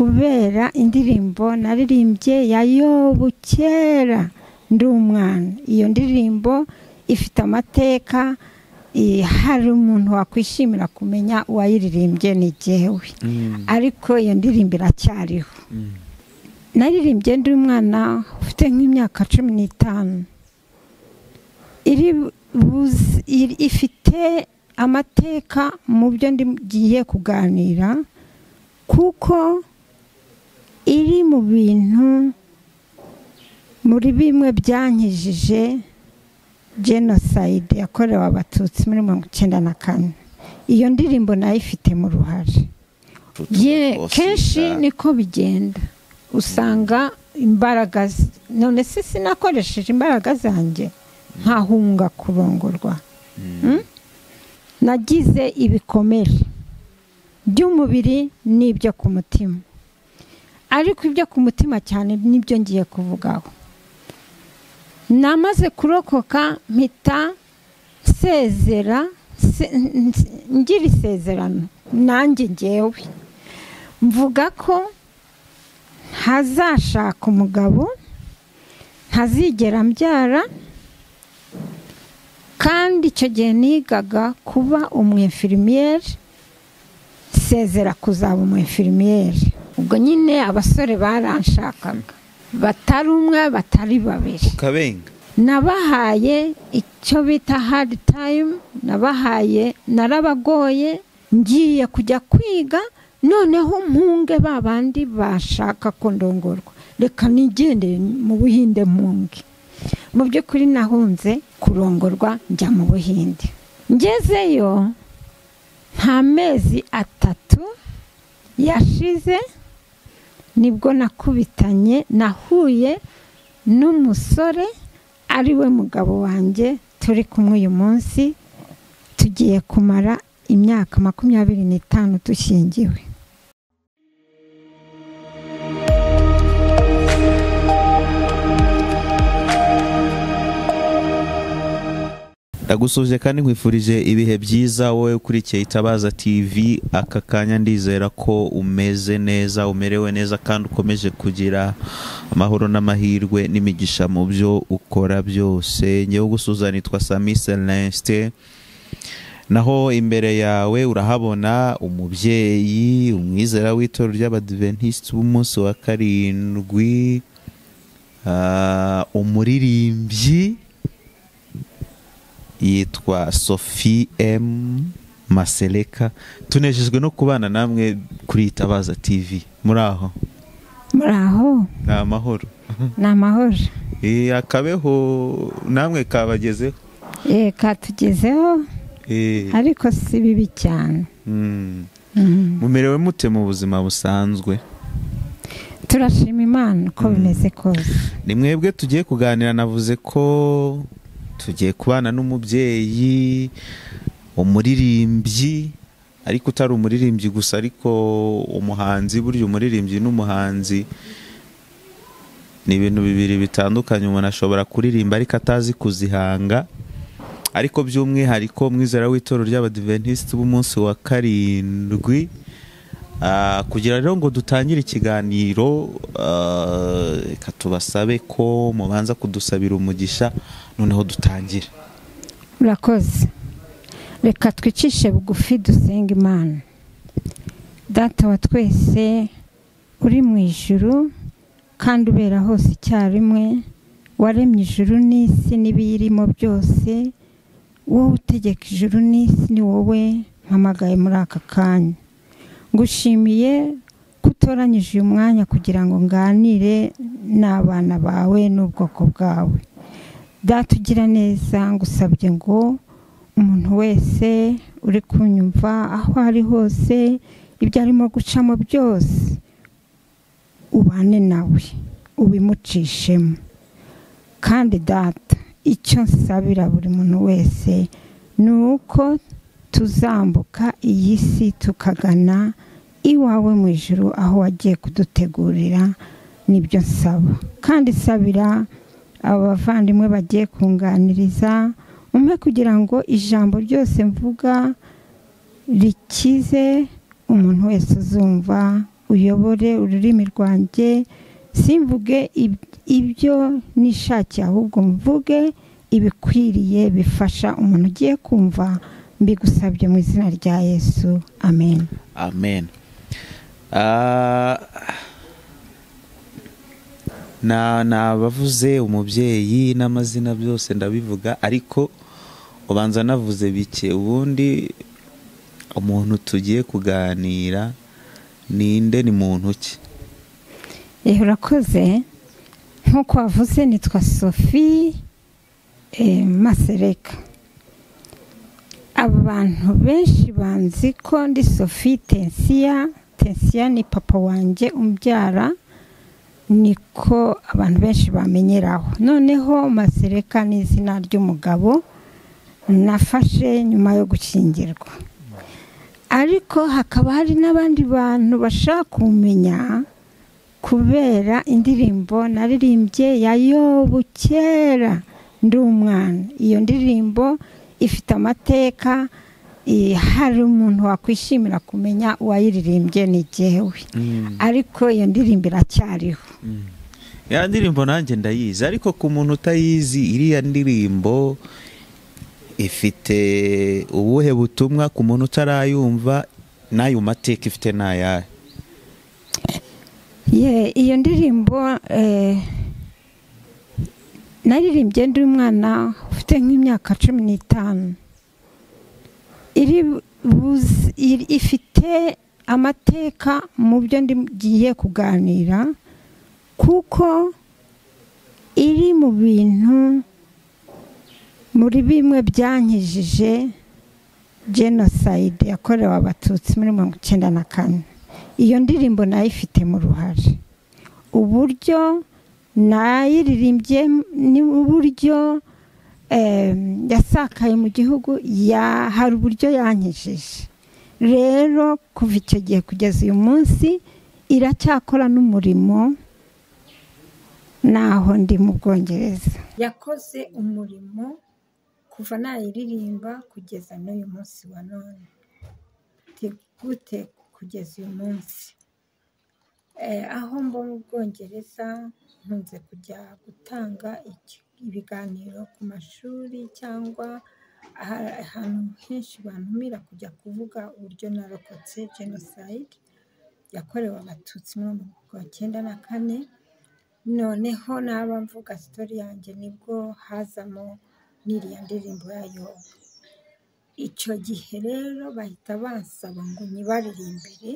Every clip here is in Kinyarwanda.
kubera indirimbo naririmbye ya yobu kera ndi umwana iyo ndirimbo ifite amateka hari umuntu wakwishimira kumenya uwayiririmbye ni jyewe ariko iyo ndirimbo iracyariho naririmbye ndi umwana ufite nk'imyaka cumi n'itanu ifite amateka mu byo ngiye kuganira kuko iri mu bintu muri bimwe byankijije jenoside yakorewe abatutsi muri mirongo icyenda na kane iyo ndirimbo nayo ifitemo uruhare kenshi niko bigenda usanga imbaraga none se sinakoresheje imbaraga zanjye nkahunga kurongorwa nagize ibikomere by'umubiri n'ibyo ku mutima ariko ibyo ku mutima cyane nibyo ngiye kuvugaho namaze kurokoka mpita nsezera ngira isezerano nanjye ngewe mvuga ko ntazashaka umugabo ntazigera mbyara kandi icyo gihe nigaga kuba umwefirimiyeri nsezera kuzaba umwefirimiyeri ubwo nyine abasore baranshakaga batari umwe batari babiri ukabenga nabahaye icyo bita hadi tayimu nabahaye narabagoye ngiye kujya kwiga noneho mpunge ba bandi bashaka ko ndongorwa reka nigendere mu buhinde mpunge mu by'ukuri nahunze kurongorwa njya mu buhinde ngezeyo nta mezi atatu yashize nibwo nakubitanye nahuye n'umusore ari we mugabo wanjye turi kumwe uyu munsi tugiye kumara imyaka makumyabiri n'itanu dushingiwe ndagusuhuje kandi nkwifurije ibihe byiza wowe ukurikiye itabaza tv aka kanya ndizera ko umeze neza umerewe neza kandi ukomeje kugira amahoro n'amahirwe n'imigisha mu byo ukora byose ngewe gusuza nitwa sami celeste naho imbere yawe urahabona umubyeyi umwizera w'itorero ry'abadiventisiti b'umunsi wa karindwi umuririmbyi yitwa sophie m maseleka tunejejwe no kubana namwe kuri itabaza tv muri aho muri aho ni amahoro ni amahoro akabeho namwe kabagezeho eee katugezeho ariko si bibi cyane mumerewe mute mu buzima busanzwe turashima imana uko bimeze kose ni mwebwe tugiye kuganira navuze ko tugiye kubana n'umubyeyi umuririmbyi ariko utari umuririmbyi gusa ariko umuhanzi burya umuririmbyi n'umuhanzi ni ibintu bibiri bitandukanye umuntu ashobora kuririmba ariko atazi kuzihanga ariko by'umwihariko mwizera w'itorero ry'abadiventisiti b'umunsi wa karindwi kugira rero ngo dutangire ikiganiro reka tubasabe ko mubanza kudusabira umugisha noneho dutangire murakoze reka twicishe bugufi dusenga imana data wa twese uri mu ijuru kandi ubera hose icyarimwe waremye ijuru n'isi n'ibiyirimo byose wowe utegeka ijuru n'isi ni wowe mpamagaye muri aka kanya ngushimiye ko utoranyije uyu mwanya kugira ngo nganire n'abana bawe n'ubwoko bwawe datugira neza ngusabye ngo umuntu wese uri kunyumva aho ari hose ibyo arimo gucamo byose ubane nawe ubimucishemo kandi data icyo nsabira buri muntu wese ni uko tuzambuka iyi si tukagana iwawe mu ijoro aho wagiye kudutegurira nibyo nsaba kandi sabira aba bavandimwe bagiye kunganiriza umwe kugira ngo ijambo ryose mvuga rikize umuntu wese uzumva uyobore ururimi rwanjye simvuge ibyo nishakiye ahubwo mvuge ibikwiriye bifasha umuntu ugiye kumva mbigusabye mu izina rya yesu amen amen nabavuze umubyeyi n'amazina byose ndabivuga ariko ubanza navuze bike ubundi umuntu tugiye kuganira ninde ni muntu ki yewe urakoze nk'uko wavuze nitwa sophie masereka abantu benshi banzi ko ndi sophie tensiya tensiya ni papa wanjye umbyara niko abantu benshi bamenyeraho noneho masereka ni izina ry'umugabo nafashe nyuma yo gukingirwa ariko hakaba hari n'abandi bantu bashaka kumenya kubera indirimbo naririmbye ya yobu kera ndi umwana iyo ndirimbo ifite amateka hari umuntu wakwishimira kumenya uwayiririmbye ni jyewe ariko iyo ndirimbo iracyariho ya ndirimbo nanjye ndayizi ariko ku muntu utayizi iriya ndirimbo ifite ubuhe butumwa ku muntu utarayumva n'ayo mateka ifite n'ayari iyo ndirimbo naririmbye ndi umwana ufite nk'imyaka cumi n'itanu ifite amateka mu byo ngiye kuganira kuko iri mu bintu muri bimwe byankijije jenoside yakorewe abatutsi muri mirongo icyenda na kane iyo ndirimbo nayo ifitemo uruhare uburyo nayiririmbye n'uburyo yasakaye mu gihugu hari uburyo yankijije rero kuva icyo gihe kugeza uyu munsi iracyakora n'umurimo naho ndi mu bwongereza yakoze umurimo kuva nayiririmba kugeza n'uyu munsi wa none gute kugeza uyu munsi aho mba mu bwongereza nkunze kujya gutanga ibiganiro ku mashuri cyangwa ahantu henshi bantumira kujya kuvuga uburyo narokotse jenoside yakorewe abatutsi muri mirongo icyenda na kane noneho naba mvuga sitori yanjye nibwo hazamo n'iriya ndirimbo yayo icyo gihe rero bahita bansaba ngo nyibaririmbire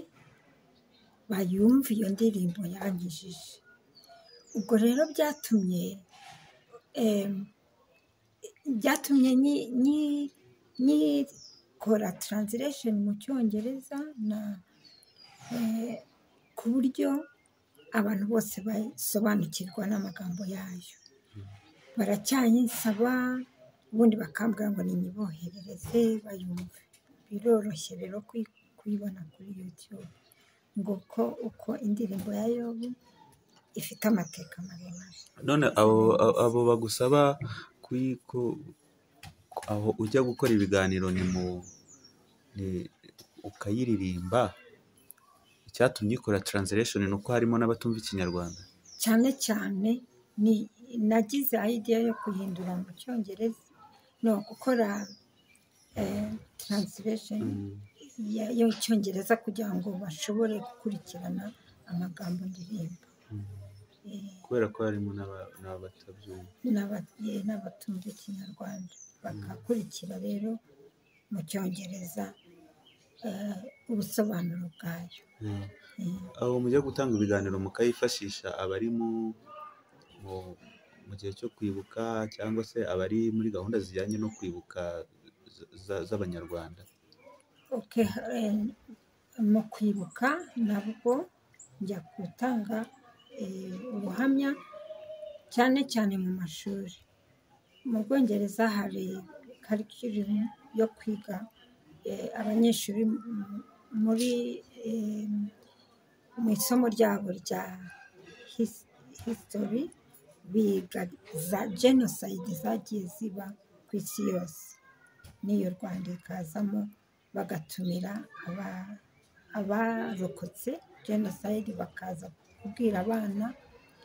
bayumve iyo ndirimbo yangijije ubwo rero byatumye byatumye nyikora taranziresheni mu cyongereza na ku buryo abantu bose basobanukirwa n'amagambo yayo baracyayinsaba ubundi bakambwira ngo ninyiboherereze bayumve biroroshye rero kuyibona kuri yutube nguko uko indirimbo ya yobu ifite amateka maremare none abo bagusaba aho ujya gukora ibiganiro ni mu ukayiririmba icyatumye ikora taranziresheni ni uko harimo n'abatumva ikinyarwanda cyane cyane nagize ideya yo guhindura mu cyongereza no gukora taranziresheni y'icyongereza kugira ngo bashobore gukurikirana amagambo ndirimba kubera ko harimo n'abatumva ikinyarwanda bagakurikira rero mu cyongereza ubusobanuro bwayo aho mujya gutanga ibiganiro mukayifashisha abari mu gihe cyo kwibuka cyangwa se abari muri gahunda zijyanye no kwibuka z'abanyarwanda mu kwibuka nabwo njya gutanga ubuhamya cyane cyane mu mashuri mu bwongereza hari karikiririmu yo kwiga abanyeshuri muri mu isomo ryabo rya hisitori biga za jenoside zagiye ziba ku isi yose n'iyo rwanda ikazamo bagatumira abarokotse jenoside bakaza kubwira abana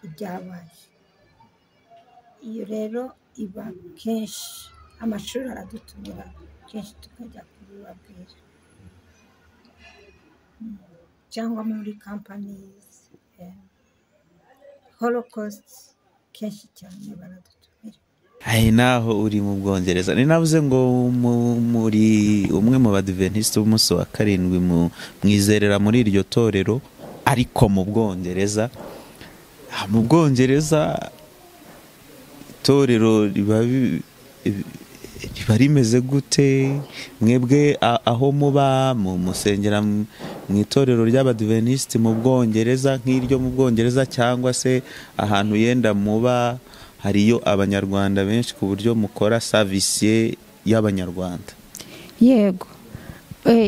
ibyabaye iyo rero iba kenshi amashuri aradutumira kenshi tukajya kubibabwira cyangwa muri kampanizi holokositi kenshi cyane baradutumira hari naho uri mu bwongereza ni navuze ngo muri umwe mu badiventiste b'umunsi wa karindwi mwizerera muri iryo torero ariko mu bwongereza mu bwongereza itorero riba rimeze gute mwebwe aho muba mu musengera mu itorero ry'abadiventisite mu bwongereza nk'iryo mu bwongereza cyangwa se ahantu yenda muba hariyo abanyarwanda benshi ku buryo mukora savisiye y'abanyarwanda yego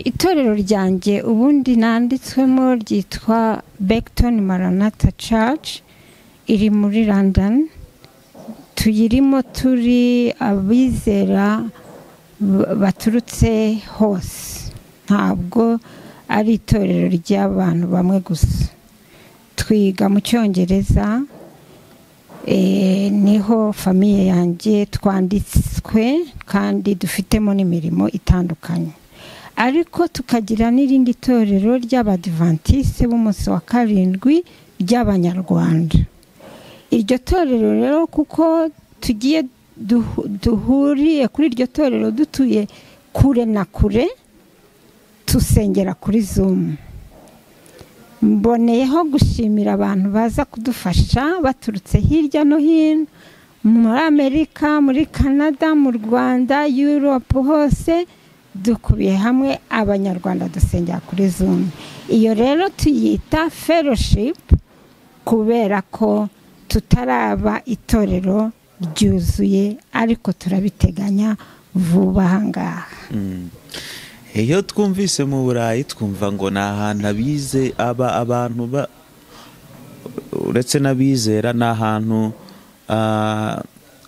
itorero ryanjye ubundi nanditswemo ryitwa begiton maranata church iri muri london tuyirimo turi abizera baturutse hose ntabwo ari itorero ry'abantu bamwe gusa twiga mu cyongereza niho famiye yanjye twanditswe kandi dufitemo n'imirimo itandukanye ariko tukagira n'irindi torero ry'abadivantisite b'umunsi wa karindwi ry'abanyarwanda iryo torero rero kuko tugiye duhuriye kuri iryo torero dutuye kure na kure tusengera kuri zumu mboneyeho gushimira abantu baza kudufasha baturutse hirya no hino muri amerika muri canada mu rwanda yurope hose dukubiye hamwe abanyarwanda dusengera kuri zumu iyo rero tuyita feroshipu kubera ko tutaraba itorero ryuzuye ariko turabiteganya vuba aha ngaha iyo twumvise mu burayi twumva ngo ni ahantu abize aba abantu ba uretse n'abizera ni ahantu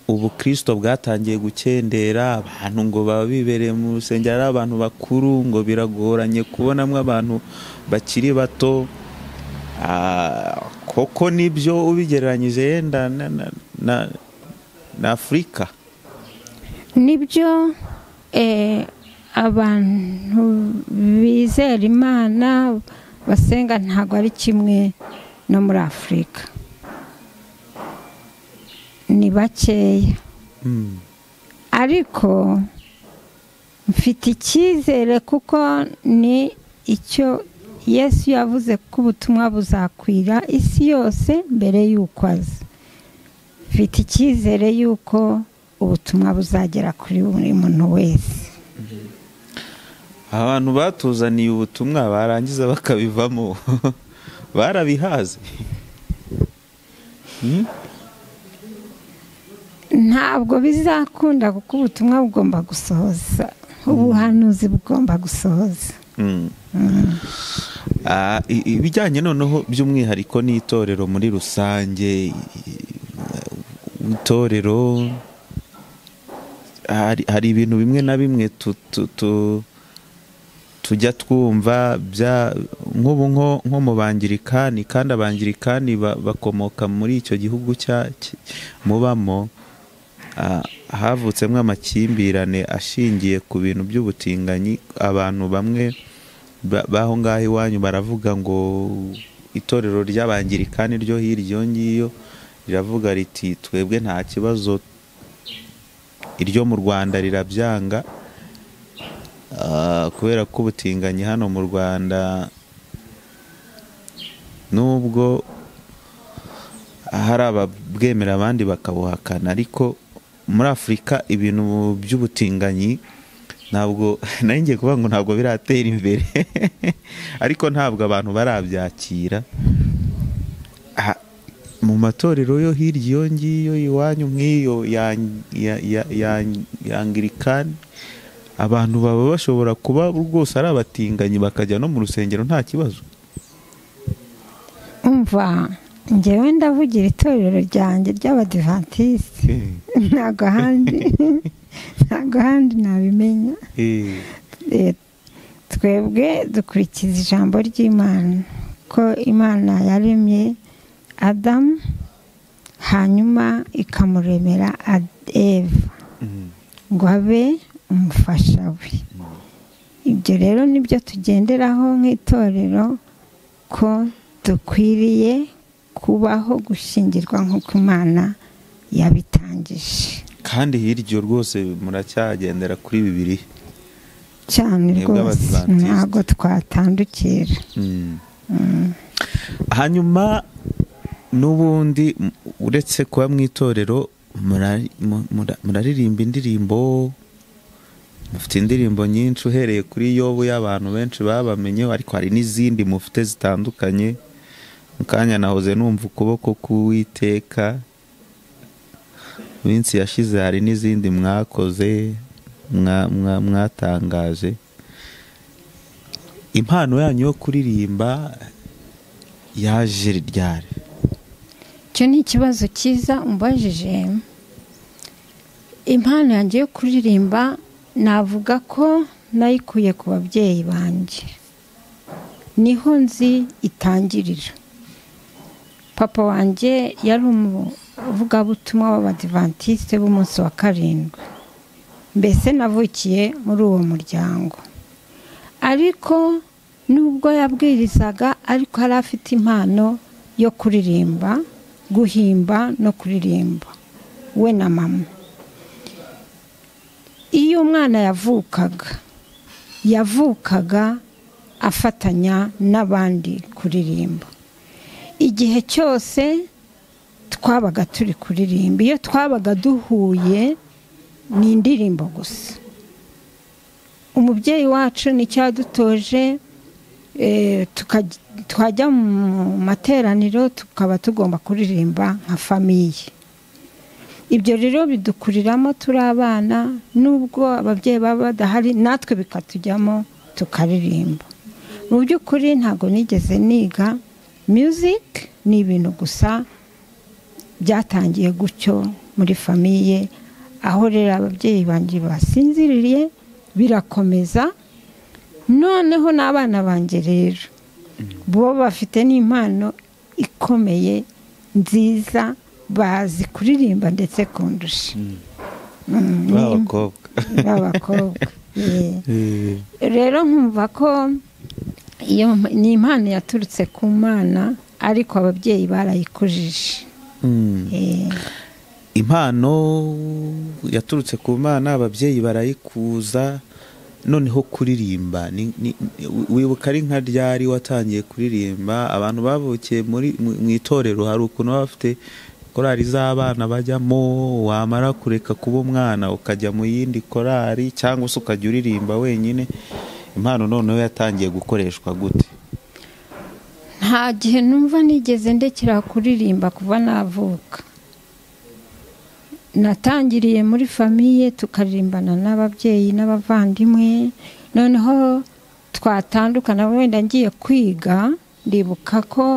ubukristo bwatangiye gukendera abantu ngo baba bibereye mu rusengero ari abantu bakuru ngo biragoranye kubonamo abantu bakiri bato koko nibyo ubigereranyije yenda na afurika nibyo abantu bizera imana basenga ntabwo ari kimwe no muri afurika ni bakeya ariko mfite icyizere kuko ni icyo yesu yavuze ko ubutumwa buzakwira isi yose mbere y'uko aza mfite icyizere y'uko ubutumwa buzagera kuri buri muntu wese abantu batuzaniye ubutumwa barangiza bakabivamo barabihaze ntabwo bizakunda kuko ubutumwa bugomba gusohoza ubuhanuzi bugomba gusohoza ibijyanye noneho by'umwihariko n'itorero muri rusange itorero hari ibintu bimwe na bimwe tu tujya twumva nk'ubu nko mu bangirikani kandi abangirikani bakomoka muri icyo gihugu mubamo havutsemo amakimbirane ashingiye ku bintu by'ubutinganyi abantu bamwe b'aho ngaho iwanyu baravuga ngo itorero ry'abangirikani ryo hirya ngiryo riravuga riti twebwe nta kibazo iryo mu rwanda rirabyanga kubera ko ubutinganyi hano mu rwanda nubwo hari ababwemera abandi bakabuhakana ariko muri afurika ibintu by'ubutinganyi ntabwo nayo ngiye kuvuga ngo ntabwo biratera imbere ariko ntabwo abantu barabyakira mu matorero yo hirya iyo ngiyo iwanyu nk'iyo yangirikani abantu baba bashobora kuba rwose ari abatinganyi bakajya no mu rusengero nta kibazo umva ngewe ndavugira itorero ryanjye ry'abadivantisite ntabwo ahandi ntabwo ahandi nabimenya twebwe dukurikiza ijambo ry'imana ko imana yaremye adamu hanyuma ikamuremera eva ngo abe umufasha we ibyo rero nibyo tugenderaho nk'itorero ko dukwiriye kubaho gushingirwa nk'uko imana yabitangije kandi hirya rwose muracyagendera kuri bibiri cyane rwose ntabwo twatandukira hanyuma n'ubundi uretse kuba mu itorero muraririmba indirimbo mufite indirimbo nyinshi uhereye kuri yobu y'abantu benshi babamenyeho ariko hari n'izindi mufite zitandukanye mu kanya nahoze numva ukuboko k'uwiteka minsi yashize hari n'izindi mwakoze mwatangaje impano yanyu yo kuririmba yaje ryari icyo ni ikibazo cyiza umbajije impano yanjye yo kuririmba navuga ko nayikuye ku babyeyi banjye niho nzi itangirira papa wanjye yari umuvugabutumwa w'abadivantisite b'umunsi wa karindwi mbese navukiye muri uwo muryango ariko nubwo yabwirizaga ariko yari afite impano yo kuririmba guhimba no kuririmba we na mama iyo umwana yavukaga yavukaga afatanya n'abandi kuririmba igihe cyose twabaga turi kuririmba iyo twabaga duhuye ni indirimbo gusa umubyeyi wacu nicyo yadutoje twajya mu materaniro tukaba tugomba kuririmba nka famiye ibyo rero bidukuriramo turi abana n'ubwo ababyeyi baba badahari natwe bikatujyamo tukaririmba mu by'ukuri ntabwo nigeze niga muziki ni ibintu gusa byatangiye gutyo muri famiye aho rero ababyeyi banjye basinziriye birakomeza noneho n'abana banjye rero bo bafite n'impano ikomeye nziza bazi kuririmba ndetse kundusha b'abakobwa rero nkumva ko iyo ni impano yaturutse ku mana ariko ababyeyi barayikujije impano yaturutse ku mana ababyeyi barayikuza noneho kuririmba wibuka ari nka ryari watangiye kuririmba abantu bavukiye mu itorero hari ukuntu baba bafite korari z'abana bajyamo wamara kureka kuba umwana ukajya mu yindi korari cyangwa se ukajya uririmba wenyine impano noneho yatangiye gukoreshwa gute nta gihe numva nigeze ndekera kuririmba kuva navuka natangiriye muri famiye tukaririmbana n'ababyeyi n'abavandimwe noneho twatandukana wenda ngiye kwiga ndibuka ko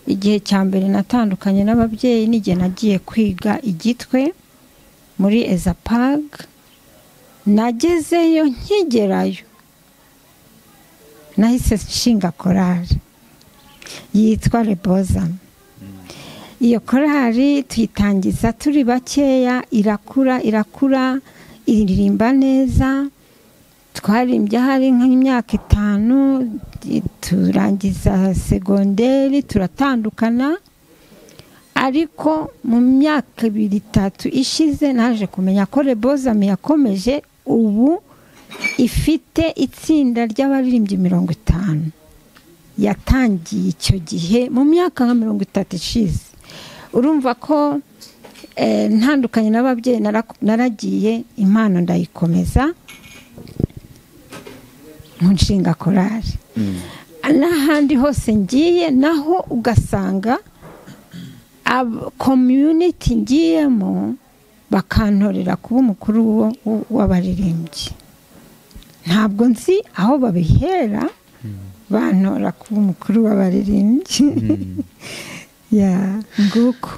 igihe cya mbere natandukanye n'ababyeyi n'igihe nagiye kwiga igitwe muri ezapag nagezeyo nkigerayo nahise nshinga korari yitwa rebozamo iyo korari tuyitangiza turi bakeya irakura irakura iririmba neza twarimbye hari nk'imyaka itanu turangiza segonderi turatandukana ariko mu myaka ibiri itatu ishize naje kumenya ko rebozami yakomeje ubu ifite itsinda ry'abaririmbyi mirongo itanu yatangiye icyo gihe mu myaka nka mirongo itatu ishize urumva ko ntandukanye n'ababyeyi naragiye impano ndayikomeza mu nshinga korari n'ahandi hose ngiye naho ugasanga komyuniti ngiyemo bakantorera kuba umukuru w'abaririmbyi ntabwo nzi aho babihera bantora kuba umukuru w'abaririmbyi nguko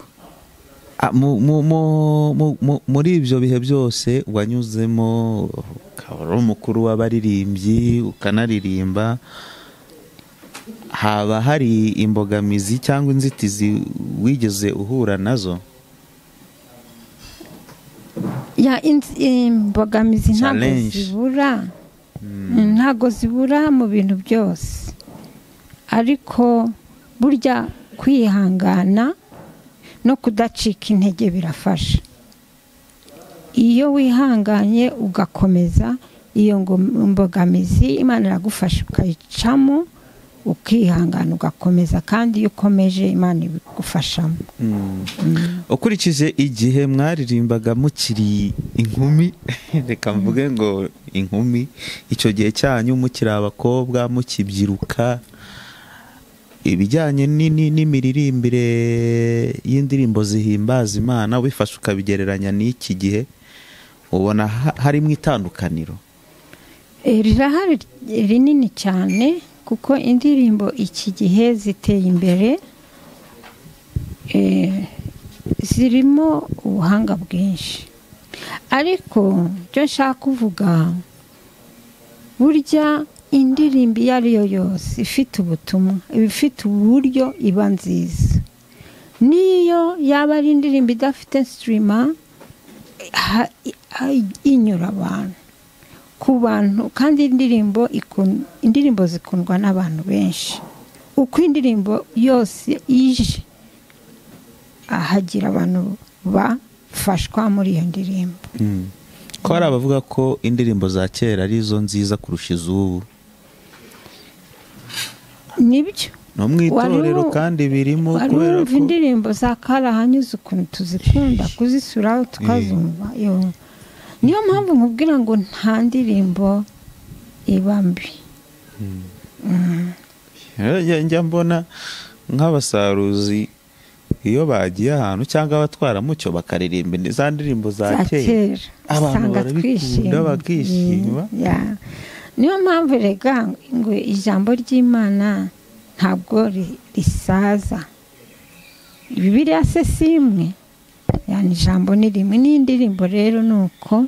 muri ibyo bihe byose wanyuzemo ukaba uri umukuru w'abaririmbyi ukanaririmba haba hari imbogamizi cyangwa inzitizi wigeze uhura nazo ya inz- imbogamizi ntabwo Challenge. zibura ntabwo zibura mu bintu byose ariko burya kwihangana no kudacika intege birafasha iyo wihanganye ugakomeza iyo ngo- mbogamizi imana iragufasha ukayicamo ukihangana ugakomeza kandi iyo ukomeje imana ibigufashamo ukurikije igihe mwaririmbaga mukiri inkumi reka mvuge ngo inkumi icyo gihe cyanyu mukiri abakobwa mukibyiruka ibijyanye ni- ni- n'imiririmbire y'indirimbo zihimbaza imana wifashe ukabigereranya n'iki gihe ubona ha- harimo itandukaniro Eh, rirahari rinini cyane kuko indirimbo iki gihe ziteye imbere eh, zirimo ubuhanga bwinshi ariko ibyo nshaka kuvuga burya indirimbo iyo ari yo yose ifite ubutumwa iba ifite uburyo iba nziza n'iyo yaba ari indirimbo idafite sitirima ha- i- inyura abantu ku bantu kandi indirimbo ikun- indirimbo zikundwa n'abantu benshi uko indirimbo yose ije hagira abantu bafashwa muri iyo ndirimbo ko hari abavuga ko indirimbo za kera arizo nziza kurusha iz'ubu nibyo no mu itorero Wari u- kandi birimo wari kubera wumva ko indirimbo za karahanyuze ukuntu tuzikunda kuzisura tukazumva yo. niyo mpamvu nkubwira ngo nta ndirimbo iba mbi Rero njya- njya mbona nk'abasaruzi iyo bagiye ahantu cyangwa abatwaramucyo bakaririmba indi- za ndirimbo za za kera kera Abantu usanga barabikunda, twishimye bakishima. Mm, yeah. niyo mpamvu rega ngo ijambo ry'imana ntabwo ri- risaza bibiriya se si imwe yani ijambo ni rimwe n'indirimbo rero ni uko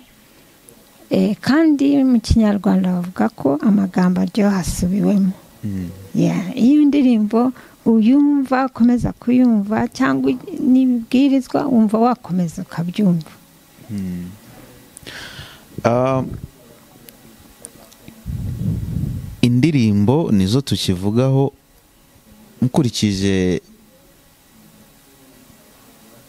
Eh, kandi mu kinyarwanda bavuga ko amagambo aryoha asubiwemo Mm. Yeah, iyo indirimbo uyumva ukomeza kuyumva cyangwa n'ibibwirizwa wumva wakomeza ukabyumva Ah, indirimbo nizo tukivugaho nkurikije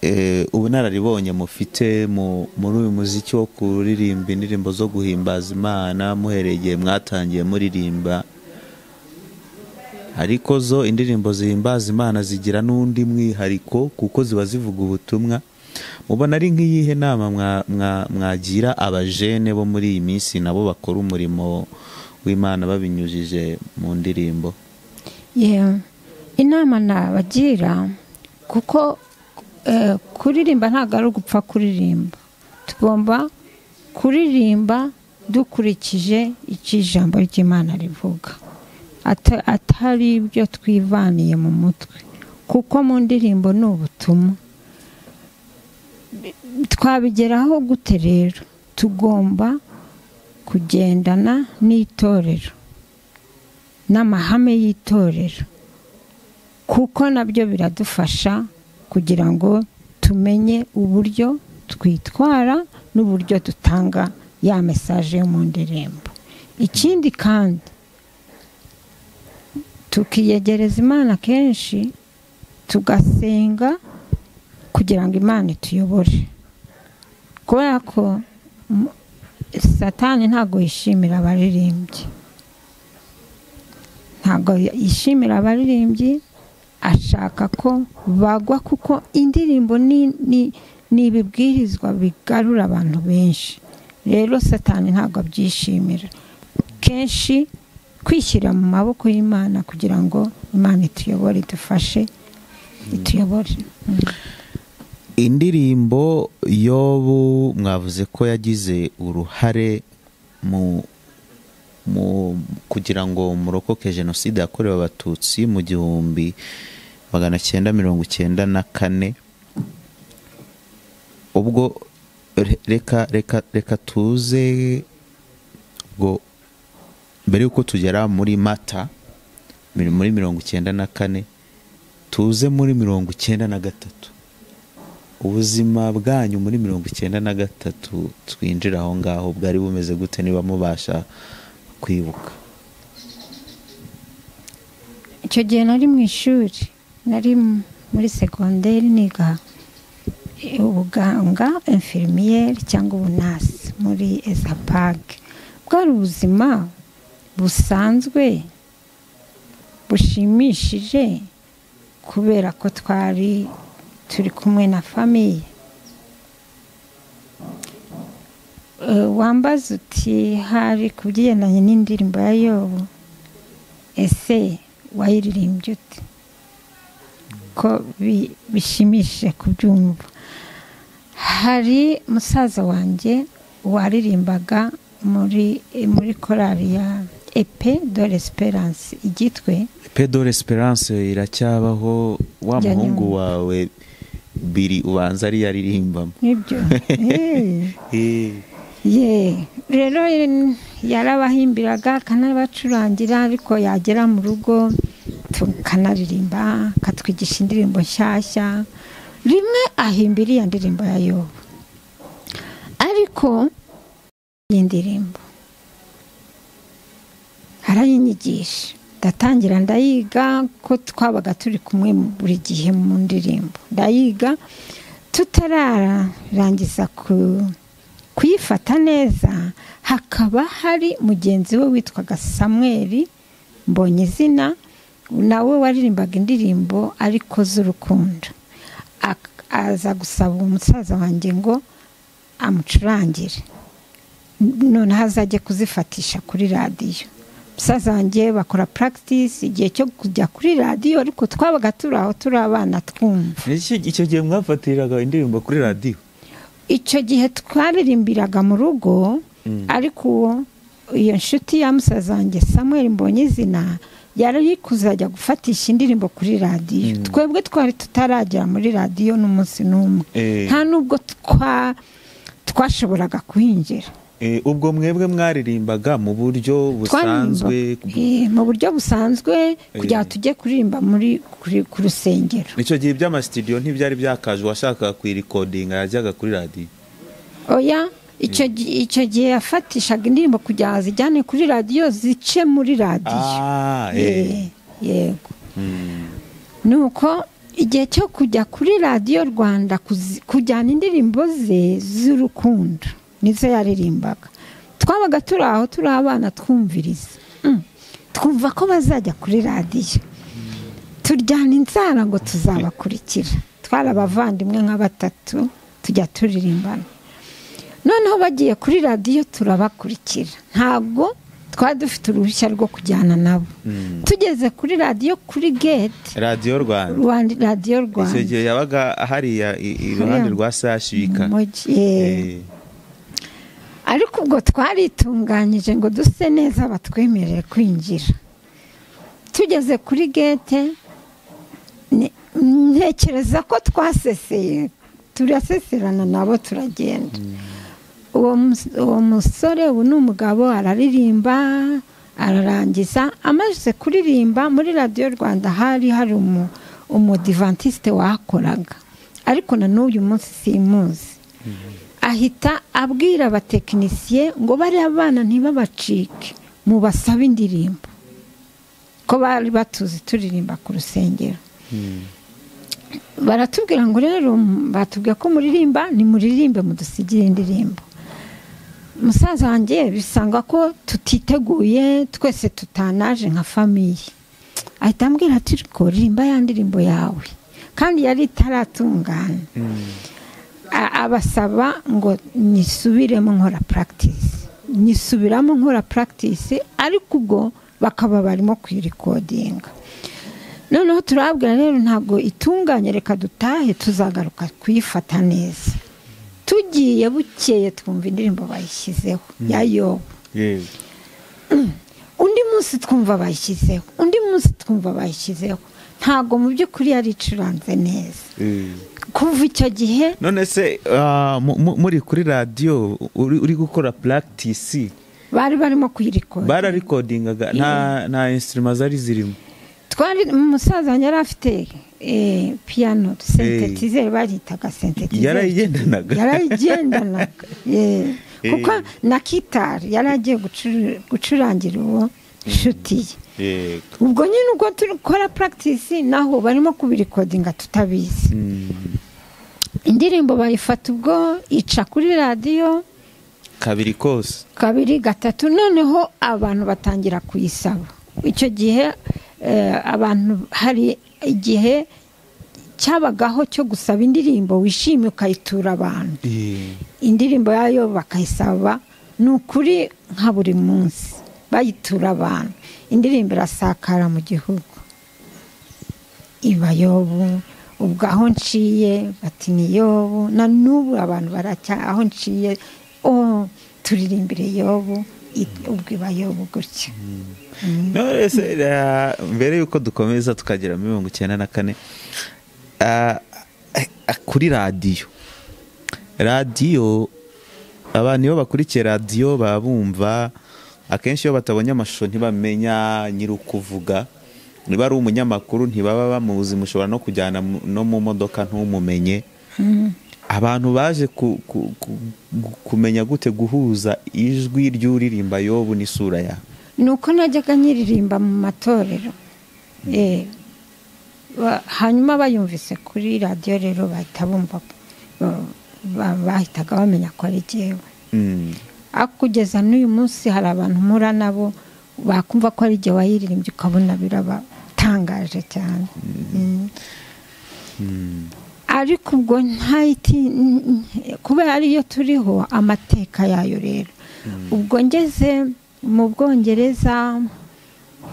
eh, ubunararibonye mufite mu- muri uyu muziki wo kuririmba indirimbo zo guhimbaza imana muhereye igihe mwatangiye muririmba ariko zo indirimbo zihimbaza imana zigira n'undi mwihariko kuko ziba zivuga ubutumwa mubona ari nk'iyihe nama mwa- mwa- mwagira abajene bo muri iyi minsi nabo bakora umurimo w'imana babinyujije mu ndirimbo Yeah, inama nabagira kuko eh, kuririmba ntabwo ari ugupfa kuririmba tugomba kuririmba dukurikije icyo ijambo ry'imana rivuga Ata- atari ibyo twivaniye mu mutwe kuko mu ndirimbo ni ubutumwa twabigeraho gute rero tugomba kugendana n'itorero n'amahame y'itorero kuko nabyo biradufasha kugira ngo tumenye uburyo twitwara n'uburyo dutanga ya mesaje yo mu ndirimbo ikindi kandi tukiyegereza imana kenshi tugasenga kugira ngo imana ituyobore kubera ko mm, satani ntabwo yishimira abaririmbyi ntabwo yishimira abaririmbyi ashaka ko bagwa kuko indirimbo ni- ni- ni ibibwirizwa bigarura abantu benshi rero satani ntabwo abyishimira kenshi kwishyira mu maboko y'imana kugira ngo imana ituyobore idufashe ituyobore indirimbo yobu mwavuze ko yagize uruhare mu mu kugira ngo murokoke jenoside yakorewe abatutsi mu gihumbi magana cyenda mirongo icyenda na kane ubwo re- reka reka reka tuze ntabwo mbere y'uko tugera muri mata muri mirongo icyenda na kane tuze muri mirongo icyenda na gatatu ubuzima bwanyu muri mirongo icyenda na gatatu twinjira aho ngaho bwari bumeze gute niba mubasha kwibuka icyo gihe nari mu ishuri nari muri segonderi niga ubuganga infirmiyeri cyangwa ubunasi muri ezapage bwari ubuzima busanzwe bushimishije kubera ko twari turi kumwe na famiye wambaza uti hari ku bigendanye n'indirimbo ya yobu ese wayiririmbye ute ko bishimishije kubyumva hari musaza wanjye waririmbaga muri muri korari ya epe dore esperance igitwe epe dore esperance iracyabaho wa muhungu wawe biri ubanza ariyo aririmbamo nibyo rero yarabahimbiraga akanabacurangira ariko yagera mu rugo tukanaririmba akatwigisha indirimbo nshyashya rimwe ahimbira iriya ndirimbo ya yobu ariko iyi ndirimbo arayinyigisha ndatangira ndayiga ko twabaga turi kumwe buri gihe mu ndirimbo ndayiga tutararangiza kuyifata neza hakaba hari mugenzi we witwaga samweri mbonye izina nawe waririmbaga indirimbo ariko z'urukundo aza gusaba umusaza wanjye ngo amucurangire noneho azajye kuzifatisha kuri radiyo umusaza wanjye bakora practice igihe cyo kujya kuri radiyo ariko twabaga turi aho turi abana twumva icyo gihe mwafatiraga indirimbo kuri radiyo icyo gihe twaririmbiraga mu rugo ariko iyo nshuti ya musaza wanjye Samuel mbonye izina yari kuzajya gufatisha indirimbo kuri radiyo twebwe twari tutaragera muri radiyo n'umunsi n'umwe nta nubwo twashoboraga kuhinjira ubwo mwebwe mwaririmbaga mu buryo busanzwe mu buryo busanzwe kugira ngo tujye kuririmba muri ku rusengero icyo gihe iby'amasitidiyo ntibyari byakaje uwashakaga kuyirikodinga yajyaga kuri radiyo oya icyo gihe yafatishaga indirimbo kugira ngo zijyane kuri radiyo zice muri radiyo yego ni uko igihe cyo kujya kuri radiyo rwanda kujyana indirimbo ze z'urukundo nizo yaririmbaga twabaga turi aho turi abana twumviriza twumva ko bazajya kuri radiyo turyana inzara ngo tuzabakurikira twari abavandimwe nka batatu tujya turirimbana noneho bagiye kuri radiyo turabakurikira ntabwo twari dufite uruhushya rwo kujyana nabo tugeze kuri radiyo kuri gate radiyo rwanda radiyo rwanda icyo gihe yabaga hariya iruhande rwa sashika ariko ubwo twaritunganyije ngo duse neza batwemerere kwinjira tugeze kuri gete ntekereza ko twaseseye turaseserana nabo turagenda uwo musore ubu ni umugabo araririmba ararangiza amaze kuririmba muri radiyo rwanda hari hari umudivantisite wakoraga ariko na n'uyu munsi simuzi ahita abwira abatekinisiye ngo bariya bana ntibabacike mubasabe indirimbo ko bari batuzi turirimba ku rusengero baratubwira ngo rero batubwira ko muririmba ni muririmbe mudusigire indirimbo musaza wanjye bisanga ko tutiteguye twese tutanaje nka famiye ahita ambwira ati riko ririmba ya ndirimbo yawe kandi yari itaratungana abasaba ngo nisubiremo nkora practice nisubiramo nkora practice ariko ubwo bakaba barimo kuyirikodinga noneho turabwira rero ntabwo itunganye reka dutahe tuzagaruka kuyifata neza tugiye bukeye twumva indirimbo bayishyizeho ya yobu undi munsi twumva bayishyizeho undi munsi twumva bayishyizeho ntabwo mu by'ukuri yari icuranze neza kuva icyo gihe none se muri kuri radiyo uri gukora puragitisi bari barimo kuyirikora bararikodingaga nta nta insitirima zari zirimo twari umusaza wanjye yari afite eh, piyano sentetizeri bagitaga sentetizeri yarayigendanaga yarayigendanaga eh, kuko na kitari yari agiye gucur- gucurangira uwo nshuti ye yego ubwo nyine ubwo dukora puragitisi naho barimo kubirikodinga tutabizi Mm. indirimbo bayifata ubwo ica kuri radiyo kabiri kose kabiri gatatu noneho abantu batangira kuyisaba icyo gihe eh, abantu hari igihe cyabagaho cyo gusaba indirimbo wishimye ukayitura abantu Eh, indirimbo yayo bakayisaba ni ukuri nka buri munsi bayitura abantu indirimbo irasakara mu gihugu ibayobu ubwo aho nciye bati ni yobu na n'ubu abantu baracya aho nciye oh turirimbire yobu i- ubwo ibayobu gutya none se eh, mbere yuko dukomeza tukagera muri mirongo icyenda na kane ah, eh, ah, kuri radiyo radiyo abantu iyo bakurikiye radiyo baba bumva akenshi iyo batabonye amashusho ntibamenya nyiri ukuvuga niba ari umunyamakuru ntibaba bamuzi mushobora no kujyana mu- no mu modoka ntumumenye abantu baje ku- ku- ku- gu- kumenya gute guhuza ijwi ry'uririmba yobu n'isura ya ni uko najyaga nyiririmba mu matorero Eh, ba- hanyuma bayumvise kuri radiyo rero bahita bumva ba- ba- bahitaga bamenya ko ari jyewe Mm. ariko kugeza n'uyu munsi hari abantu mpura nabo bakumva ko ari jyewe wayiririmbye ukabona birabatangaje cyane Mm. ariko ubwo ntayiti kubera ariyo turiho amateka yayo rero ubwo ngeze mu bwongereza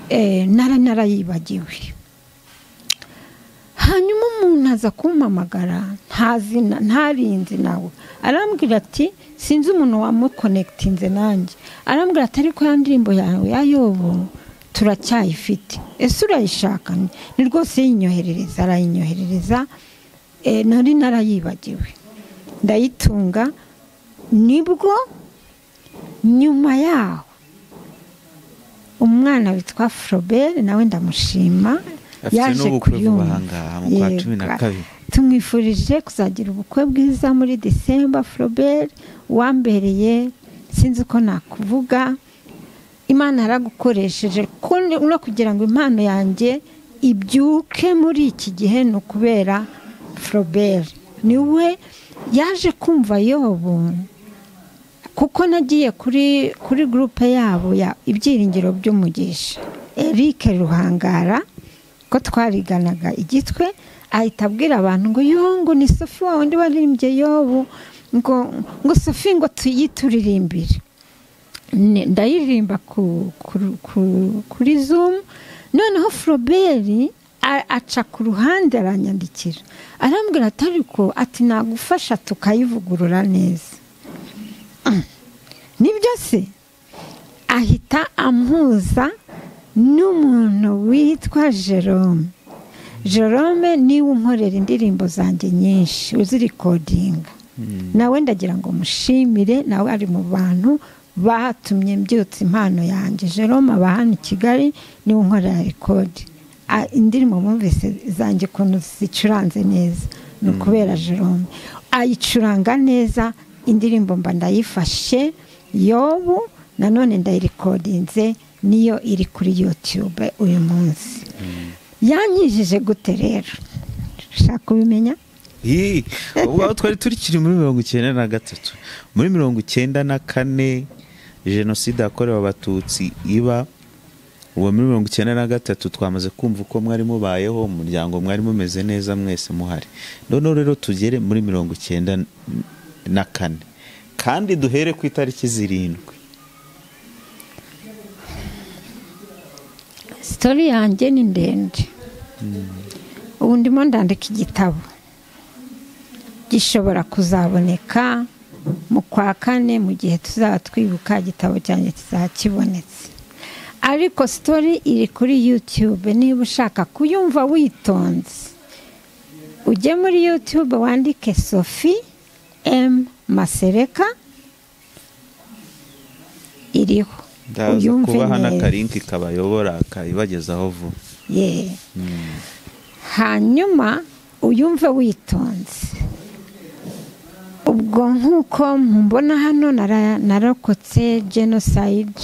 eh, nara narayibagiwe hanyuma umuntu aza kumpamagara ntazina ntarinzi nawe arambwira ati sinzi umuntu wamukonekitinze nanjye arambwira ati ariko ya ndirimbo yawe ya yobu turacyayifite ese urayishaka ni rwose yinyoherereza arayinyoherereza eh, nari narayibagiwe ndayitunga nibwo nyuma yaho umwana witwa Frobert nawe ndamushima Afite n'ubukwe vuba ahangaha, mu kwa cumi na Yego. kabiri. tumwifurije kuzagira ubukwe bwiza muri December Frobert wambereye sinzi uko nakuvuga imana yaragukoresheje kuko ni- no kugira ngo impano yanjye ibyuke muri iki gihe ni ukubera Frobert niwe yaje kumva yobu kuko nagiye kuri kuri gurupe yabo ya ibyiringiro by'umugisha Eric ruhangara ko twariganaga igitwe ahita abwira abantu ngo yo ngo ni sofi wa wundi waririmbye yobu ngo ngo sofi ngo tuyituririmbire Ne- ndayiririmba ku, ku, ku, kuri zoom noneho frobert a- aca ku ruhande aranyandikira arambwira ati ariko ati nagufasha tukayivugurura neza Mm. nibyo se ahita ampuza n'umuntu witwa jerome jerome niwe unkorera indirimbo zanjye nyinshi uzirikodinga nawe ndagira ngo mushimire nawe ari mu bantu batumye mbyutsa impano yanjye jerome aba hano i kigali niwe unkorera rekodi A- indirimbo mwumvise zanjye ukuntu zicuranze neza ni ukubera jerome ayicuranga neza indirimbo mba ndayifashe yobu nanone ndayirikodinze niyo iri kuri yutube uyu munsi yankijije gute rero ushaka kubimenya Ii, ubwo aho twari turikiri muri mirongo icyenda na gatatu muri mirongo icyenda na kane jenoside yakorewe abatutsi iba ubu muri mirongo icyenda na gatatu twamaze kumva uko mwari mubayeho mu muryango mwari mumeze neza mwese muhari noneho rero tugere muri mirongo icyenda na kane kandi duhere ku itariki zirindwi sitori yanjye ni ndende ubu ndimo ndandika igitabo gishobora kuzaboneka mu kwa kane mu gihe tuzaba twibuka igitabo cyanjye kizaba kibonetse ariko sitori iri kuri yutube niba ushaka kuyumva witonze ujye muri yutube wandike sofi emu masereka ziriho ndaza kubaha n'akarinki kabayobora kayibagezaho vuba ye hanyuma uyumve witonze ubwo nk'uko mbona hano narokotse jenoside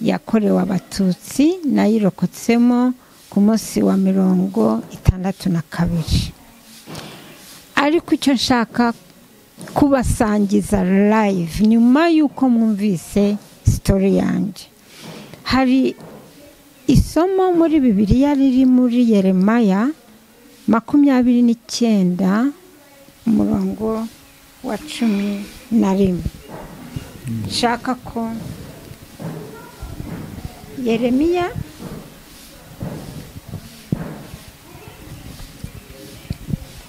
yakorewe abatutsi nayirokotsemo ku munsi wa mirongo itandatu na kabiri ariko icyo nshaka kubasangiza live nyuma y'uko mwumvise sitori yanjye hari isomo muri bibiriya riri muri yeremaya makumyabiri n'icyenda umurongo wa cumi na rimwe nshaka ko yeremiya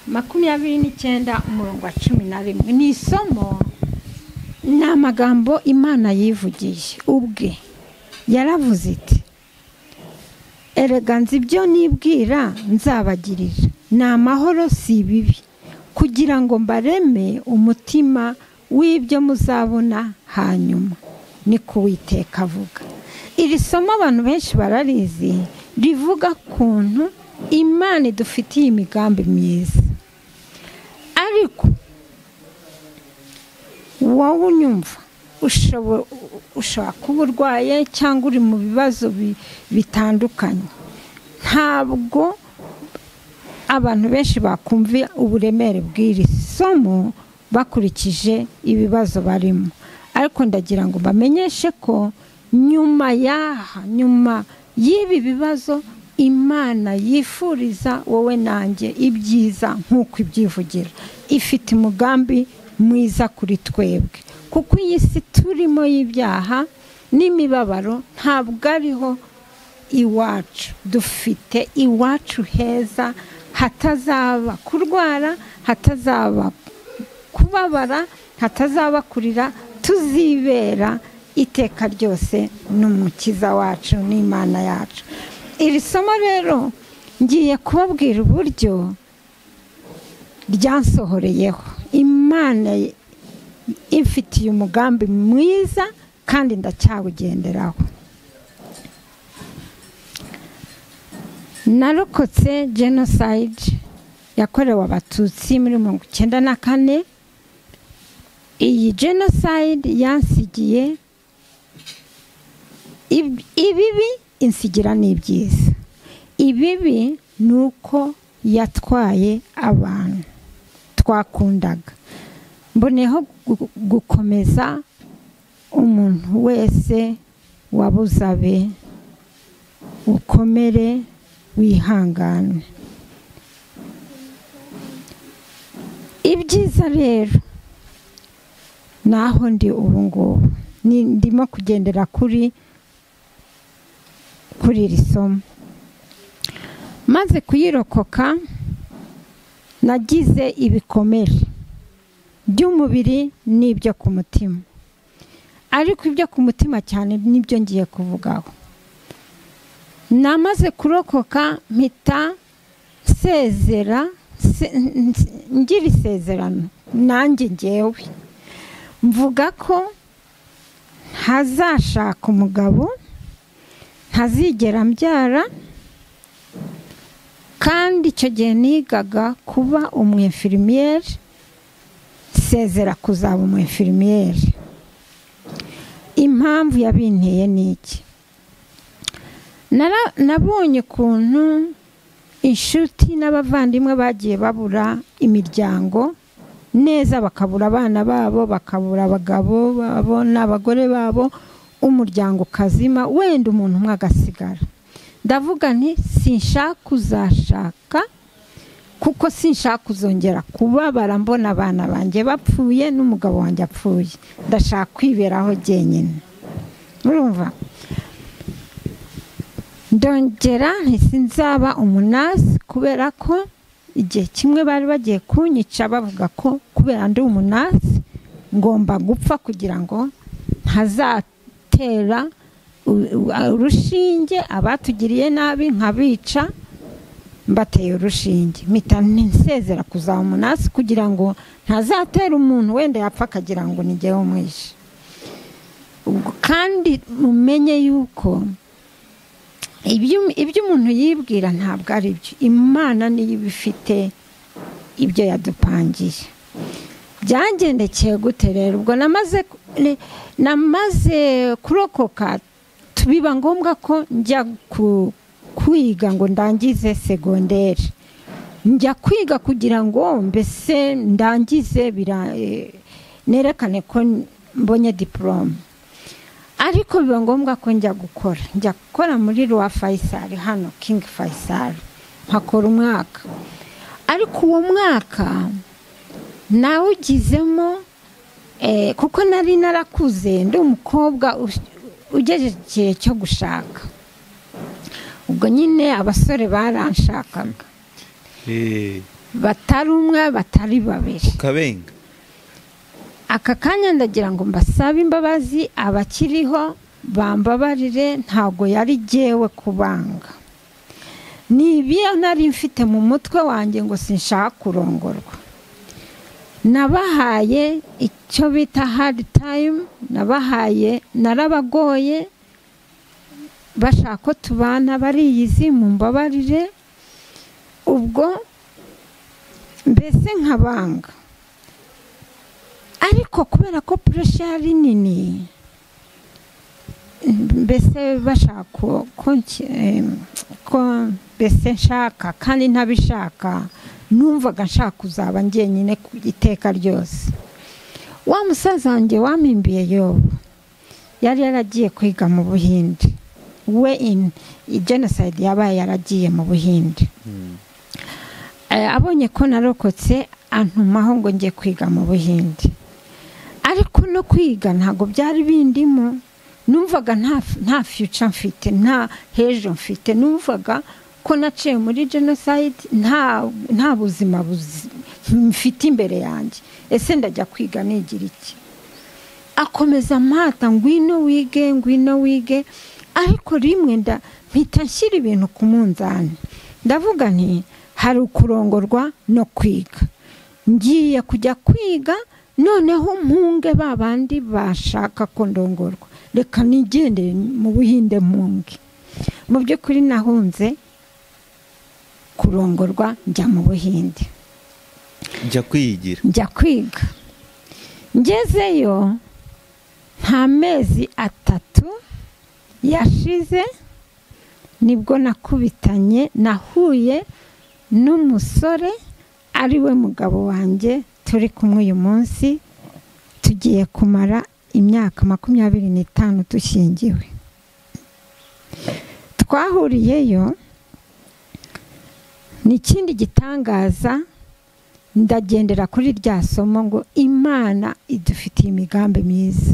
makumyabiri n'icyenda umurongo wa cumi na rimwe ni isomo ni amagambo imana yivugiye ubwe yaravuze iti erega nzi ibyo nibwira nzabagirira ni amahoro si ibibi kugira ngo mbareme umutima w'ibyo muzabona hanyuma ni kuwiteka avuga iri somo abantu benshi bararizi rivuga kuntu imana idufitiye imigambi myiza ariko wowe unyumva ushobora kuba urwaye cyangwa uri mu bibazo bitandukanye ntabwo abantu benshi bakumva uburemere bw'iri somo bakurikije ibibazo barimo ariko ndagira ngo bamenyeshe ko nyuma y'aha nyuma y'ibi bibazo imana yifuriza wowe nanjye ibyiza nk'uko ibyivugira ifite umugambi mwiza kuri twebwe kuko iyi si turimo y'ibyaha n'imibabaro ntabwo ariho iwacu dufite iwacu heza hatazaba kurwara hatazaba kubabara hatazaba kurira tuzibera iteka ryose ni umukiza wacu n'imana yacu iri somo rero ngiye kubabwira uburyo ryansohoreyeho imana imfitiye umugambi mwiza kandi ndacyawugenderaho narokotse jenoside yakorewe abatutsi muri mirongo icyenda na kane iyi jenoside yansigiye ibibi insigira ni ibyiza ibibi ni uko yatwaye abantu twakundaga mboneho gukomeza umuntu wese wabuze abe ukomere wihangane ibyiza rero naho ndi ubu ngubu ndimo kugendera kuri kuri iri somo maze kuyirokoka nagize ibikomere by'umubiri n'ibyo ku mutima ariko ibyo ku mutima cyane nibyo ngiye kuvugaho namaze kurokoka mpita nsezera ngira isezerano nanjye ngewe mvuga ko ntazashaka umugabo ntazigera mbyara kandi icyo gihe nigaga kuba umwefirimiyeri sezera kuzaba umwefirimiyeri impamvu yabinteye ni iki nabonye ukuntu inshuti n'abavandimwe bagiye babura imiryango neza bakabura abana babo bakabura abagabo babo n'abagore babo umuryango ukazima wenda umuntu umwe agasigara ndavuga nti sinshaka uzashaka kuko sinshaka kuzongera kubabara mbona abana banjye bapfuye n'umugabo wanjye apfuye ndashaka kwiberaho jyenyine urumva ndongera ntisinzaba umunasi kubera ko igihe kimwe bari bagiye kunyica bavuga ko kubera ndi umunasi ngomba gupfa kugira ngo ntazatera urushinge abatugiriye nabi nkabica mbateye urushinge mpita nsezera kuzaba umunasi kugira ngo ntazatera umuntu wenda yapfa akagira ngo ngewe umwishe Ubwo kandi mumenye yuko ibyo umuntu yibwira ntabwo ari byo imana niyo iba ifite ibyo yadupangiye byagendekeye gute rero ubwo namaze kurokoka biba ngombwa ko njya kwiga ngo ndangize segonderi njya kwiga kugira ngo mbese ndangize nerekane ko mbonye diporome ariko biba ngombwa ko njya gukora njya gukora muri ruwa fayisari hano kingi fayisari mpakora umwaka ariko uwo mwaka nawugizemo kuko nari narakuze ndi umukobwa ugejeje igihe cyo gushaka ubwo nyine abasore baranshakaga batari umwe batari babiri ukabenga aka kanya ndagira ngo mbasabe imbabazi abakiriho bambabarire ntabwo yari jyewe kubanga ni ibiyo nari mfite mu mutwe wanjye ngo sinshaka kurongorwa nabahaye icyo bita hard time nabahaye narabagoye bashaka ko tubana bariyizi mu mbabarire ubwo mbese nkabanga ariko kubera ko puresha yari nini mbese bashaka ko mbese nshaka kandi ntabishaka numvaga nshaka kuzaba njyenyine ku iteka ryose wa musaza wanjye wamimbiye yobu yari yaragiye kwiga mu buhinde we ini jenoside yabaye yaragiye mu buhinde abonye ko narokotse antumaho ngo njye kwiga mu buhinde ariko no kwiga ntabwo byari bindimo numvaga nta fiyuca mfite nta hejo mfite numvaga ko naciye muri jenoside nta buzima mfite imbere yanjye ese ndajya kwiga nigira iki akomeza amata ngwino wige ngwino wige ariko rimwe mpita nshyira ibintu ku munzani ndavuga nti hari ukurongorwa no kwiga ngiye kujya kwiga noneho mpunge ba bandi bashaka ko ndongorwa reka nigendere mu buhinde mpunge mu by'ukuri nahunze kurongorwa njya mu buhinde njya kwigira njya kwiga ngezeyo nta mezi atatu yashize nibwo nakubitanye nahuye n'umusore ari we mugabo wanjye turi kumwe uyu munsi tugiye kumara imyaka makumyabiri n'itanu dushingiwe twahuriyeyo ni ikindi gitangaza ndagendera kuri rya somo ngo imana idufitiye imigambi myiza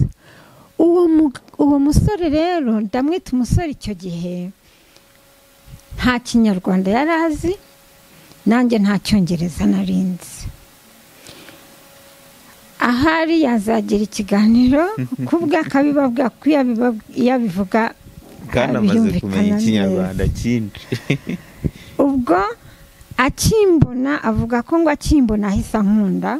uwo musore rero ndamwita umusore icyo gihe nta kinyarwanda yari azi nanjye nta cyongereza narinze ahari yazagira ikiganiro kubwe akabibabwa ko iyo abivuga bwanamaze kumenya ikinyarwanda cyinshi ubwo akimbona avuga ko ngo akimbona ahise nkunda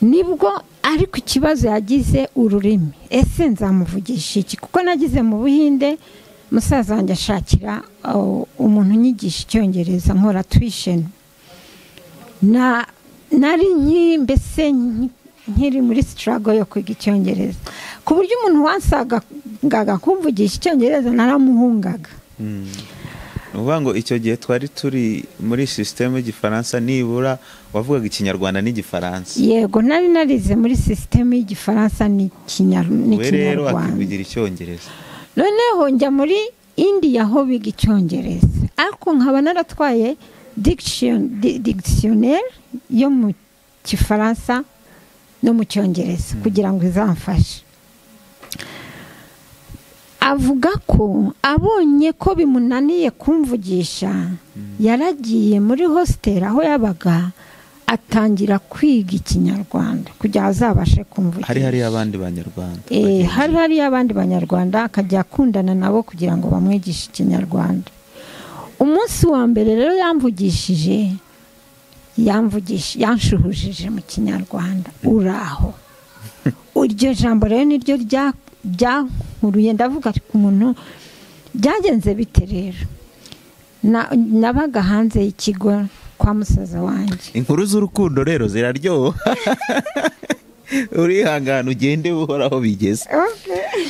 nibwo ariko ikibazo yagize ururimi ese nzamuvugisha iki kuko nagize mu buhinde musaza wanjye ashakira umuntu unyigisha icyongereza nkora tuwisheni nari mbese nkiri muri sitarago yo kwiga icyongereza ku buryo umuntu wasangaga kumvugisha icyongereza naramuhungaga ni ukuvuga ngo icyo gihe twari turi muri sisiteme y'igifaransa nibura wavugaga ikinyarwanda n'igifaransa yego nari narize muri sisiteme y'igifaransa n'ikinyarwanda we rero akivugira icyongereza noneho njya muri indiya aho biga icyongereza ariko nkaba naratwaye digitisiyoneri yo mu gifaransa no mu cyongereza kugira ngo izamfashe avuga ko abonye ko bimunaniye kumvugisha yaragiye muri hositeli aho yabaga atangira kwiga ikinyarwanda kugira azabashe kumvugisha hari hariyo abandi banyarwanda hari hariyo abandi banyarwanda akajya akundana nabo kugira ngo bamwigishe ikinyarwanda umunsi wa mbere rero yamvugishije yanshuhujije mu kinyarwanda uraho iryo jambo rero niryo ryankuruye ndavuga ariko umuntu byagenze bite rero nabaga hanze y'ikigo kwa musaza wanjye inkuru z'urukundo rero ziraryoha urihangana ugende uhoraho bigeze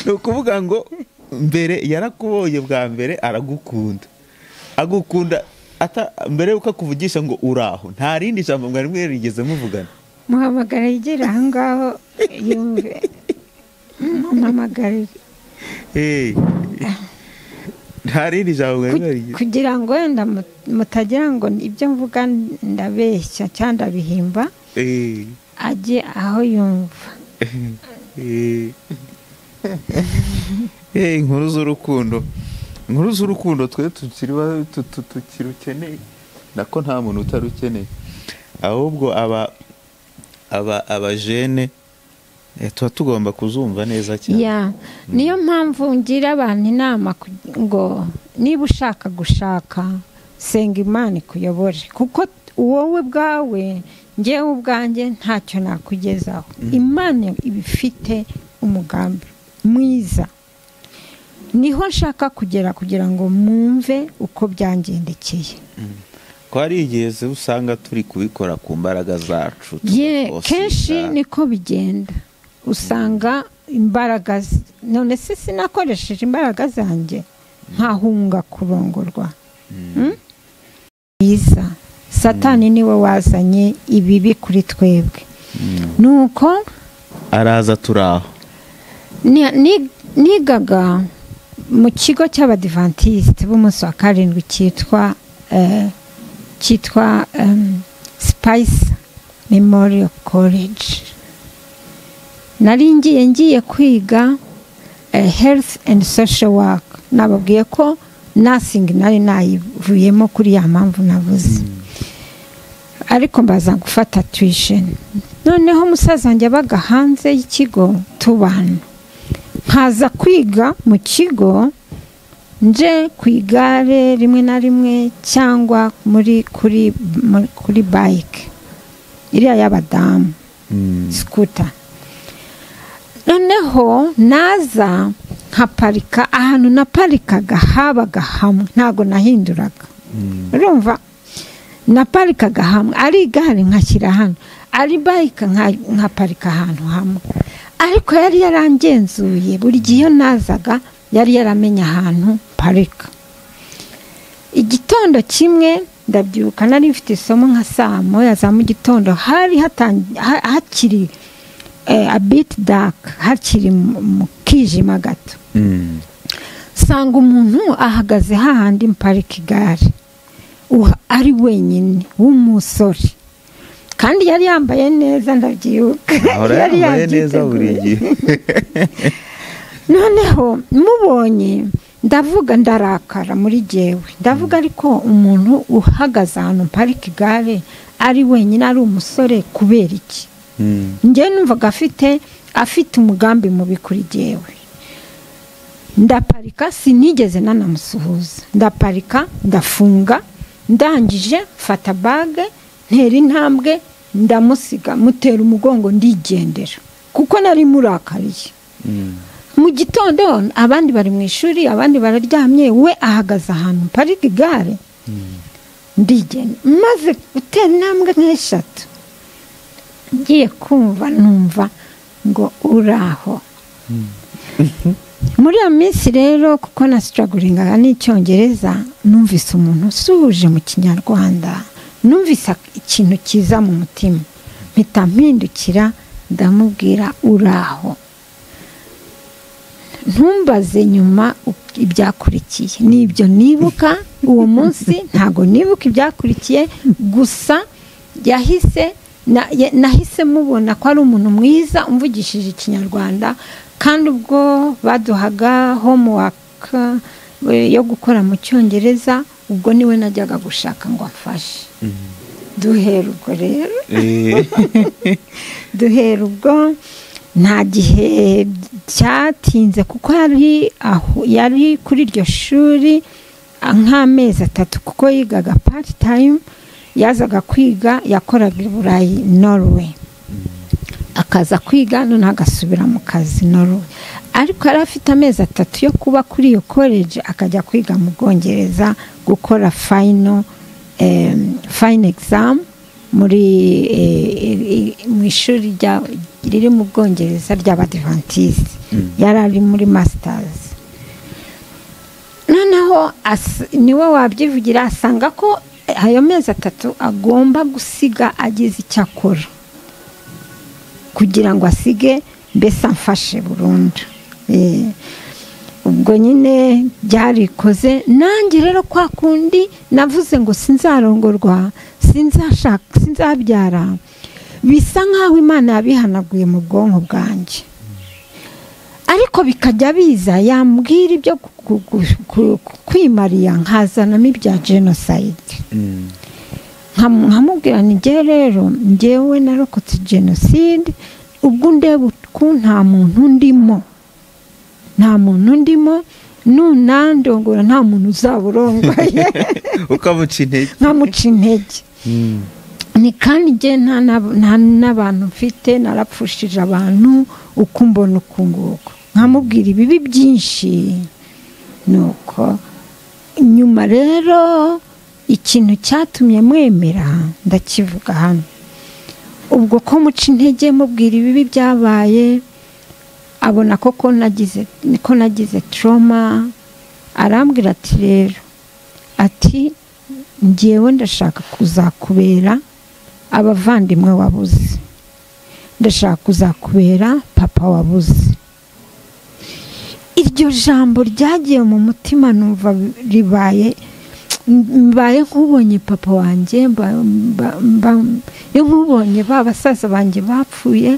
ni ukuvuga ngo mbere yarakubonye bwa mbere aragukunda agukunda mbere y'uko akuvugisha ngo uraho nta rindi jambo mwari mwerigeze muvugana muhamagara yegera aho ngaho yumve muhamagare nta rindi jambo mwari mwerigeze kugira ngo wenda mutagira ngo ibyo mvuga ndabeshya cyangwa ndabihimba ajye aho yumva inkuru z'urukundo inkuru z'urukundo twe tukirukeneye nako nta muntu utarukeneye ahubwo aba aba abajene tuba tugomba kuzumva neza cyane niyo mpamvu ngira abantu inama ngo niba ushaka gushaka senga imana ikuyobore kuko wowe bwawe ngewe ubwanjye ntacyo nakugezaho imana iba ifite umugambi mwiza niho nshaka kugera kugira ngo mwumve uko byangendekeye ko hari igihe usanga turi kubikora ku mbaraga zacu kenshi niko bigenda usanga imbaraga none se sinakoresheje imbaraga zanjye nkahunga kurongorwa byiza satani niwe wazanye ibibi kuri twebwe nuko araza turaho nigaga mu kigo cy'abadivantisite b'umunsi wa karindwi cyitwa cyitwa sipayisi memoriyo koreji nari ngiye ngiye kwiga herifu endi sosho waka nababwiye ko nasingi nari nayivuyemo kuri ya mpamvu navuze ariko mbaza gufata tuwisheni noneho umusaza wanjye abaga hanze y'ikigo tubana nkaza kwiga mu kigo nje ku igare rimwe na rimwe cyangwa muri kuri kuri bayike iriya y'abadamu sikuta noneho naza nkaparika ahantu naparikaga habaga hamwe ntabwo nahinduraga urumva naparikaga hamwe ari igare nkashyira hano ari bayika nkaparika ahantu hamwe ariko yari yarangenzuye buri gihe iyo nazaga yari yaramenya ahantu parika igitondo kimwe ndabyuka nari mfite isomo nka saa moya za mu gitondo hari hakiri abiti daka hakiri mu kijima gato sanga umuntu ahagaze hahandi mparika igare ari wenyine w'umusore kandi yari yambaye neza ndabyibuka yari yambaye neza buri gihe noneho mubonye ndavuga ndarakara muri jyewe ndavuga ariko umuntu uhagaze ahantu mparika igare ari wenyine ari umusore kubera iki njyewe numvaga afite afite umugambi mubi kuri jyewe ndaparika sinigeze nanamusuhuza ndaparika ndafunga ndangije mfata bage ntera intambwe ndamusiga mutera umugongo ndigendera kuko nari murakariye mu gitondo abandi bari mu ishuri abandi bararyamye we ahagaze ahantu parika igare ndigenda maze gutera intambwe nk'eshatu ngiye kumva numva ngo uraho muri iyo minsi rero kuko na sitaraguringaga n'icyongereza numvise umuntu usuhuje mu kinyarwanda numvise ikintu cyiza mu mutima mpita mpindukira ndamubwira uraho ntumbaze nyuma ibyakurikiye nibyo nibuka uwo munsi ntabwo nibuka ibyakurikiye gusa yahise nahise mubona ko ari umuntu mwiza umvugishije ikinyarwanda kandi ubwo baduhaga homuwaka yo gukora mu cyongereza ubwo niwe najyaga gushaka ngo afashe duhera ubwo rero duhera ubwo nta gihe cyatinze kuko yari kuri iryo shuri nk'amezi atatu kuko yigaga pati tayimu yazaga kwiga yakoraga i burayi noruwe akaza kwiga none agasubira mu kazi n'uruhu ariko yari afite amezi atatu yo kuba kuri iyo koleji akajya kwiga mu bwongereza gukora fayino fayino egizamu muri mu ishuri riri mu bwongereza ry'abadivantisite yari ari muri masitazi noneho niwe wabyivugira asanga ko ayo mezi atatu agomba gusiga agize icyo akora kugira ngo asige mbese amfashe burundu ubwo nyine byarikoze nanjye rero kwa kundi navuze ngo sinzarongorwa sinzabyara bisa nk'aho imana yabihanaguye mu bwonko bwanjye ariko bikajya biza yambwira ibyo kwimariya nkazanamo ibya jenoside nkamubwira ngewe rero ngewe narokotse jenoside ubwo ndeba uku nta muntu ndimo nta muntu ndimo nunandongora nta muntu uzaba urongoye ukamuca intege nkamuca intege ni kandi nge nta n'abantu mfite narapfushije abantu uko mbona uku nguko nkamubwira ibibi byinshi ni uko nyuma rero ikintu cyatumye mwemera ndakivuga hano ubwo ko muca intege mubwira ibibi byabaye abona koko nagize ko nagize toroma arambwira ati rero ati ngewe ndashaka kuzakubera abavandimwe wabuze ndashaka kuzakubera papa wabuze iryo jambo ryagiye mu mutima numva ribaye mbaye nk'ubonye papa wanjye nk'ubonye ba basaza banjye bapfuye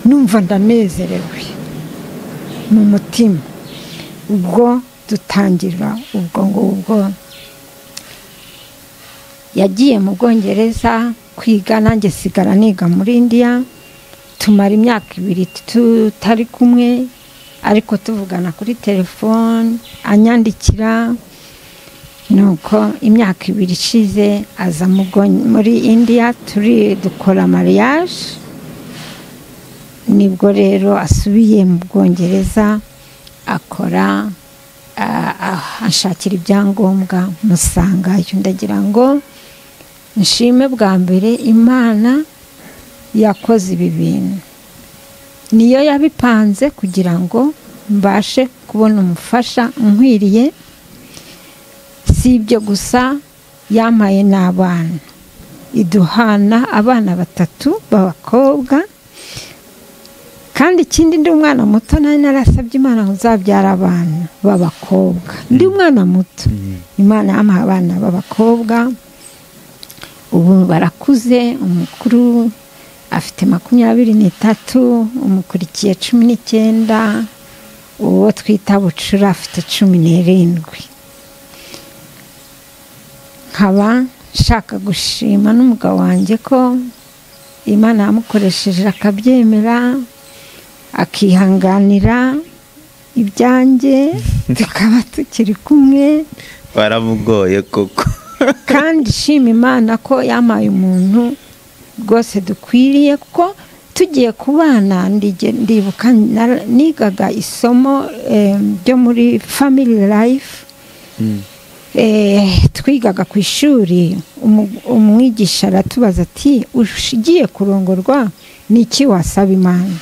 numva ndanezerewe mu mutima ubwo dutangira ubwo ngubwo yagiye mu bwongereza kwiga nanjye sigara niga muri indiya tumara imyaka ibiri tutari kumwe ariko tuvugana kuri telefone anyandikira nuko imyaka ibiri ishize aza muri indiya turi dukora mariage nibwo rero asubiye mu bwongereza akora ashakira ibyangombwa musangayo ndagira ngo nshime bwa mbere imana yakoze ibi bintu niyo yabipanze kugira ngo mbashe kubona umufasha nkwiriye si ibyo gusa yamaye n'abana iduhana abana batatu b'abakobwa kandi ikindi ndi umwana muto nawe narasabye imana ngo nzabyara abana b'abakobwa ndi umwana muto imana yamuha abana b'abakobwa ubu barakuze umukuru afite makumyabiri n'itatu umukurikiye cumi n'icyenda uwo twita bucura afite cumi n'irindwi nkaba nshaka gushima n'umugabo wanjye ko imana yamukoresheje akabyemera akihanganira ibyanjye tukaba tukiri kumwe baramugoye koko kandi shima imana ko yamaye umuntu rwose dukwiriye kuko tugiye ku bana ndibuka nigaga isomo ryo muri family life twigaga ku ishuri umwigisha aratubaza ati ugiye kurongorwa ni iki wasaba imana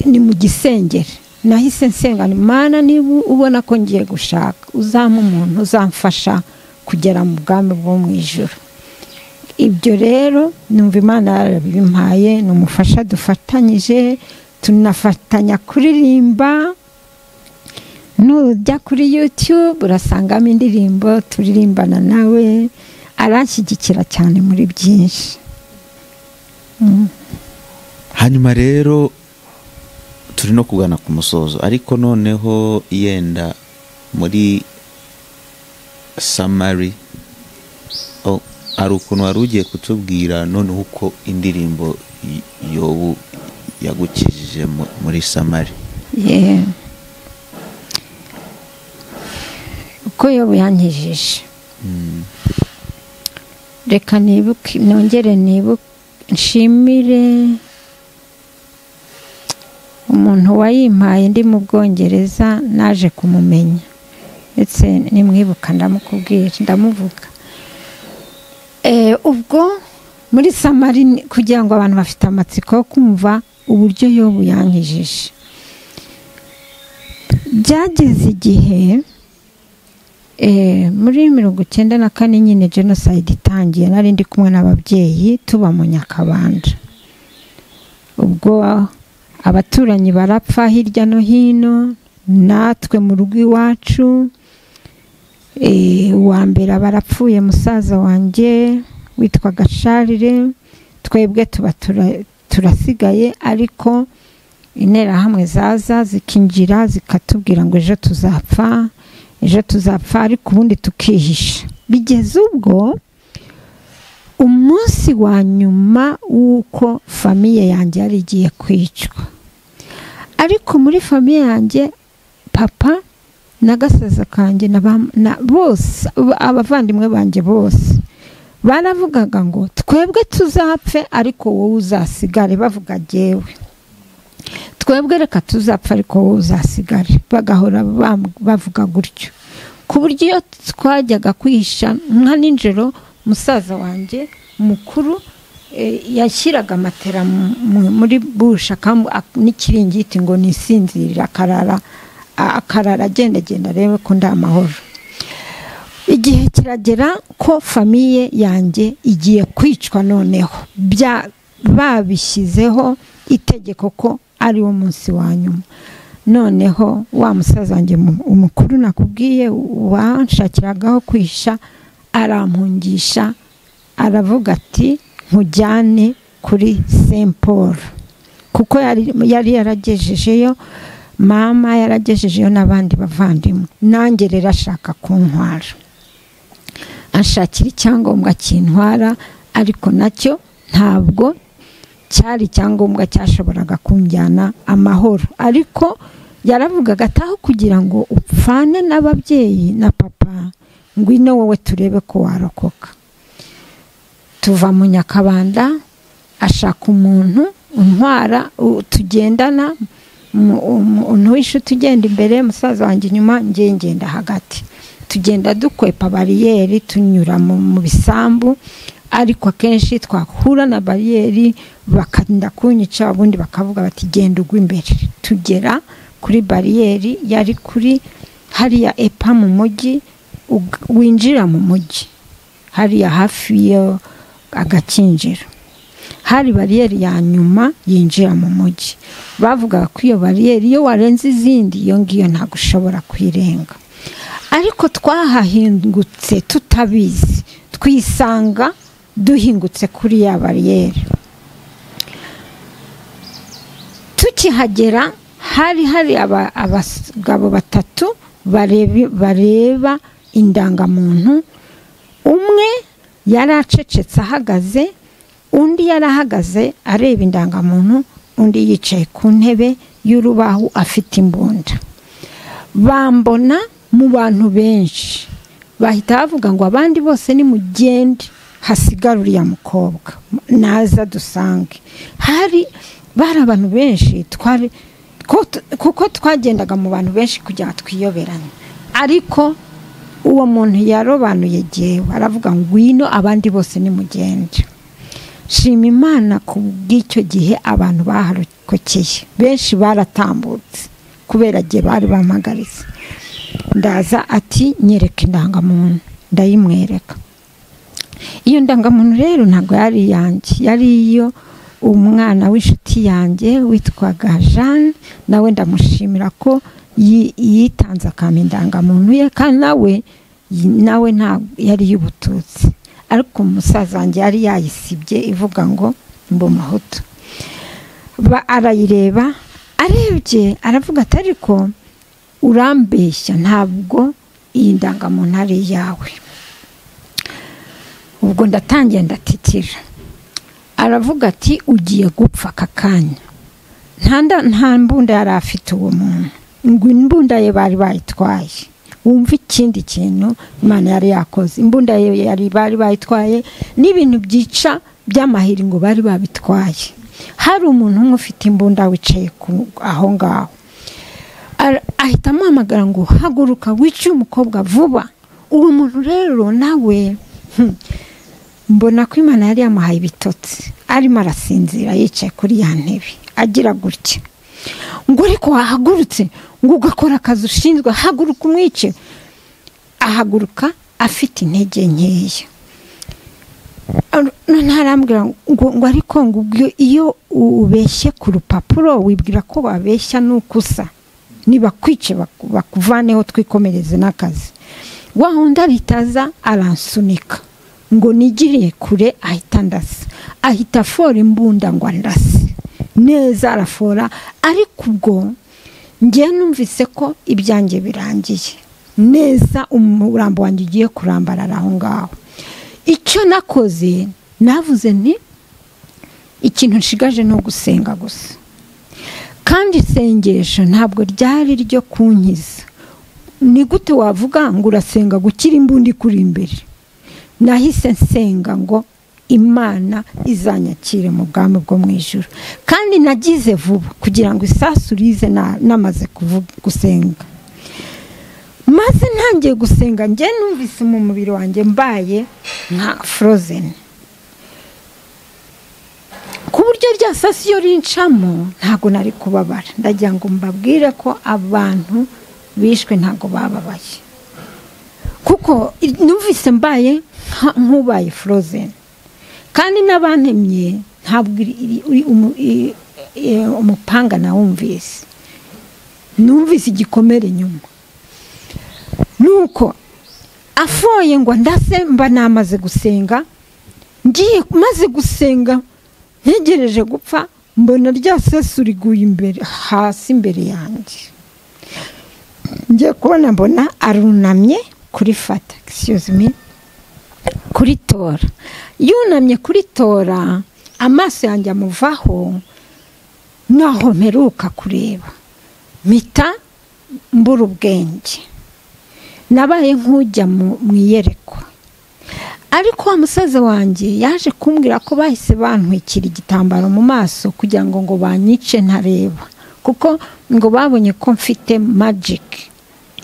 ni mu gisengero nahise nsenga imana niba ubona ko ngiye gushaka uzampa umuntu uzamfasha kugera mu bwami bwo mu ijoro ibyo rero numva imana yarabimpaye ni umufasha dufatanyije tunafatanya kuririmba nujya kuri yutube urasangamo indirimbo turirimbana nawe aranshyigikira cyane muri byinshi hanyuma rero turi no kugana ku musozo ariko noneho yenda muri samari hari ukuntu wari ugiye kutubwira noneho uko indirimbo yobu yagukijije muri samari uko yobu yankijije reka nibuke nongere nibuke nshimire umuntu wayimpaye ndi mu bwongereza naje kumumenya ndetse nimwibuka ndamukubwira ndamuvuga ubwo muri samari kugira ngo abantu bafite amatsiko yo kumva uburyo yobu yankijije byageze igihe muri mirongo icyenda na kane nyine jenoside itangiye nari ndi kumwe n'ababyeyi tuba mu nyakabanda ubwo abaturanyi barapfa hirya no hino natwe mu rugo iwacu uwa mbere barapfuye musaza wanjye witwa gasharire twebwe tuba turasigaye ariko interahamwe zaza zikinjira zikatubwira ngo ejo tuzapfa ejo tuzapfa ariko ubundi tukihisha bigeze ubwo umunsi wa nyuma w'uko famiye yanjye yari igiye kwicwa ariko muri famiye yanjye papa na gasaza kanjye bose abavandimwe banjye bose baravugaga ngo twebwe tuzapfe ariko wowe uzasigare bavuga agewe twebwe reka tuzapfa ariko wowe uzasigare bagahora bavuga gutyo ku buryo iyo twajyaga kwihisha nka nijoro musaza wanjye mukuru yashyiraga matera muri busha n'ikiringiti ngo nisinzirire akarara akarara agendagenda arebe ko nta mahoro igihe kiragera ko famiye yanjye igiye kwicwa noneho babishyizeho itegeko ko ari wo munsi wa nyuma noneho wa musaza wanjye umukuru nakubwiye wanshakiragaho kwisha arampungisha aravuga ati nkujyane kuri Saint Paul kuko yari yaragejejeyo mama yaragejejeyo n'abandi bavandimwe nanjye rero ashaka kuntwara ashakira icyangombwa kintwara ariko nacyo ntabwo cyari icyangombwa cyashoboraga kunjyana amahoro ariko yaravugaga ataho kugira ngo upfane n'ababyeyi na papa ngwino wowe turebe ko warokoka tuva mu nyakabanda ashaka umuntu untwara tugendana umuntu w'inshuti ugenda imbere musaza wanjye inyuma ngenda hagati tugenda dukwepa bariyeri tunyura mu bisambu ariko akenshi twahura na bariyeri bakanda kunyica ubundi bakavuga bati genda ugwa imbere tugera kuri bariyeri yari kuri hariya epa mu mujyi winjira mu mujyi hariya hafi yo agakinjiro hari bariyeri ya nyuma yinjira mu mujyi bavugaga ko iyo bariyeri iyo warenze izindi iyo ngiyo ntabwo ushobora kuyirenga ariko twahahingutse tutabizi twisanga duhingutse kuri ya bariyeri tukihagera hari hari abagabo batatu bareba indangamuntu umwe yari acecetse ahagaze undi yarahagaze areba indangamuntu undi yicaye ku ntebe y'urubaho afite imbunda bambona mu bantu benshi bahita bavuga ngo abandi bose ni mugende hasigara uriya mukobwa naza dusange hari bari abantu benshi kuko twagendaga mu bantu benshi kugira ngo twiyoberanye ariko uwo muntu yarobanuye yegewe aravuga ngo ngwino abandi bose ni mugende shima imana ku bw'icyo gihe abantu baharokokeye benshi baratambutse kubera igihe bari bampagaritse ndaza ati nyereka indangamuntu ndayimwereka iyo ndangamuntu rero ntabwo yari iyanjye yari iyo umwana w'inshuti yanjye witwaga jeanne nawe ndamushimira ko yitanze akantu indangamuntu ye kandi nawe nawe ntabwo yari y'ubututsi ariko umusaza wanjye yari yayisibye ivuga ngo mbu mahutu arayireba arebye aravuga ati ariko urambeshya ntabwo iyi ndangamuntu ari iyawe ubwo ndatangiye ndatitira aravuga ati ugiye gupfa aka kanya nta mbunda yari afite uwo muntu ngo imbunda ye bari bayitwaye wumva ikindi kintu imana yari yakoze imbunda yari bari bayitwaye n'ibintu byica by'amahiri ngo bari babitwaye hari umuntu umwe ufite imbunda wicaye aho ngaho ahita amuhamagara ngo haguruka wice umukobwa vuba uwo muntu rero nawe mbona ko imana yari yamuhaye ibitotsi arimo arasinzira yicaye kuri ya ntebe agira gutya ngo ariko wahagurutse ngo ugakora akazi ushinzwe haguruka umwice ahaguruka afite intege nkeya ntarambwira ngo ariko ngo iyo ubeshye ku rupapuro wibwira ko wabeshya nuko usa nibakwice bakuvaneho twikomereze n'akazi wa wundi aritaza aransunika ngo nigiriye kure ahita ndasa ahita afora imbunda ngo andase neza arafora ariko ubwo ngewe numvise ko ibyanjye birangiye neza umurambo wanjye ugiye kurambarara aho ngaho icyo nakoze navuze ni ikintu nshigaje ni ugusenga gusa kandi isengesho ntabwo ryari ryo kunkiza ni gute wavuga ngo urasenga gukira imbundi kuri imbere nahise nsenga ngo imana izanyakire mu bwami bwo mu ijoro kandi nagize vuba kugira ngo isasu rize namaze gusenga maze ntangiye gusenga njye numvise mu mubiri wanjye mbaye nka forozeni ku buryo rya sasi iyo rincamo ntabwo nari kubabara ndagira ngo mbabwire ko abantu bishwe ntabwo bababaye kuko numvise mbaye nk'ubaye forozeni kandi n'abantemye ntabwo umupanga nawumvise numvise igikomere inyuma nuko afoye ngo ndase mba namaze gusenga ngiye maze gusenga ntegereje gupfa mbona rya sesu riguye imbere hasi imbere yanjye ngiye kubona mbona arunamye kuri fata me kuri tora yunamye kuri tora amaso yanjye amuvaho naho mperuka kureba mpita mbura ubwenge nabaye nk'ujya mu iyerekwa ariko wa musaza wanjye yaje kumbwira ko bahise bantwikira igitambaro mu maso kugira ngo ngo banyice ntareba kuko ngo babonye ko mfite magike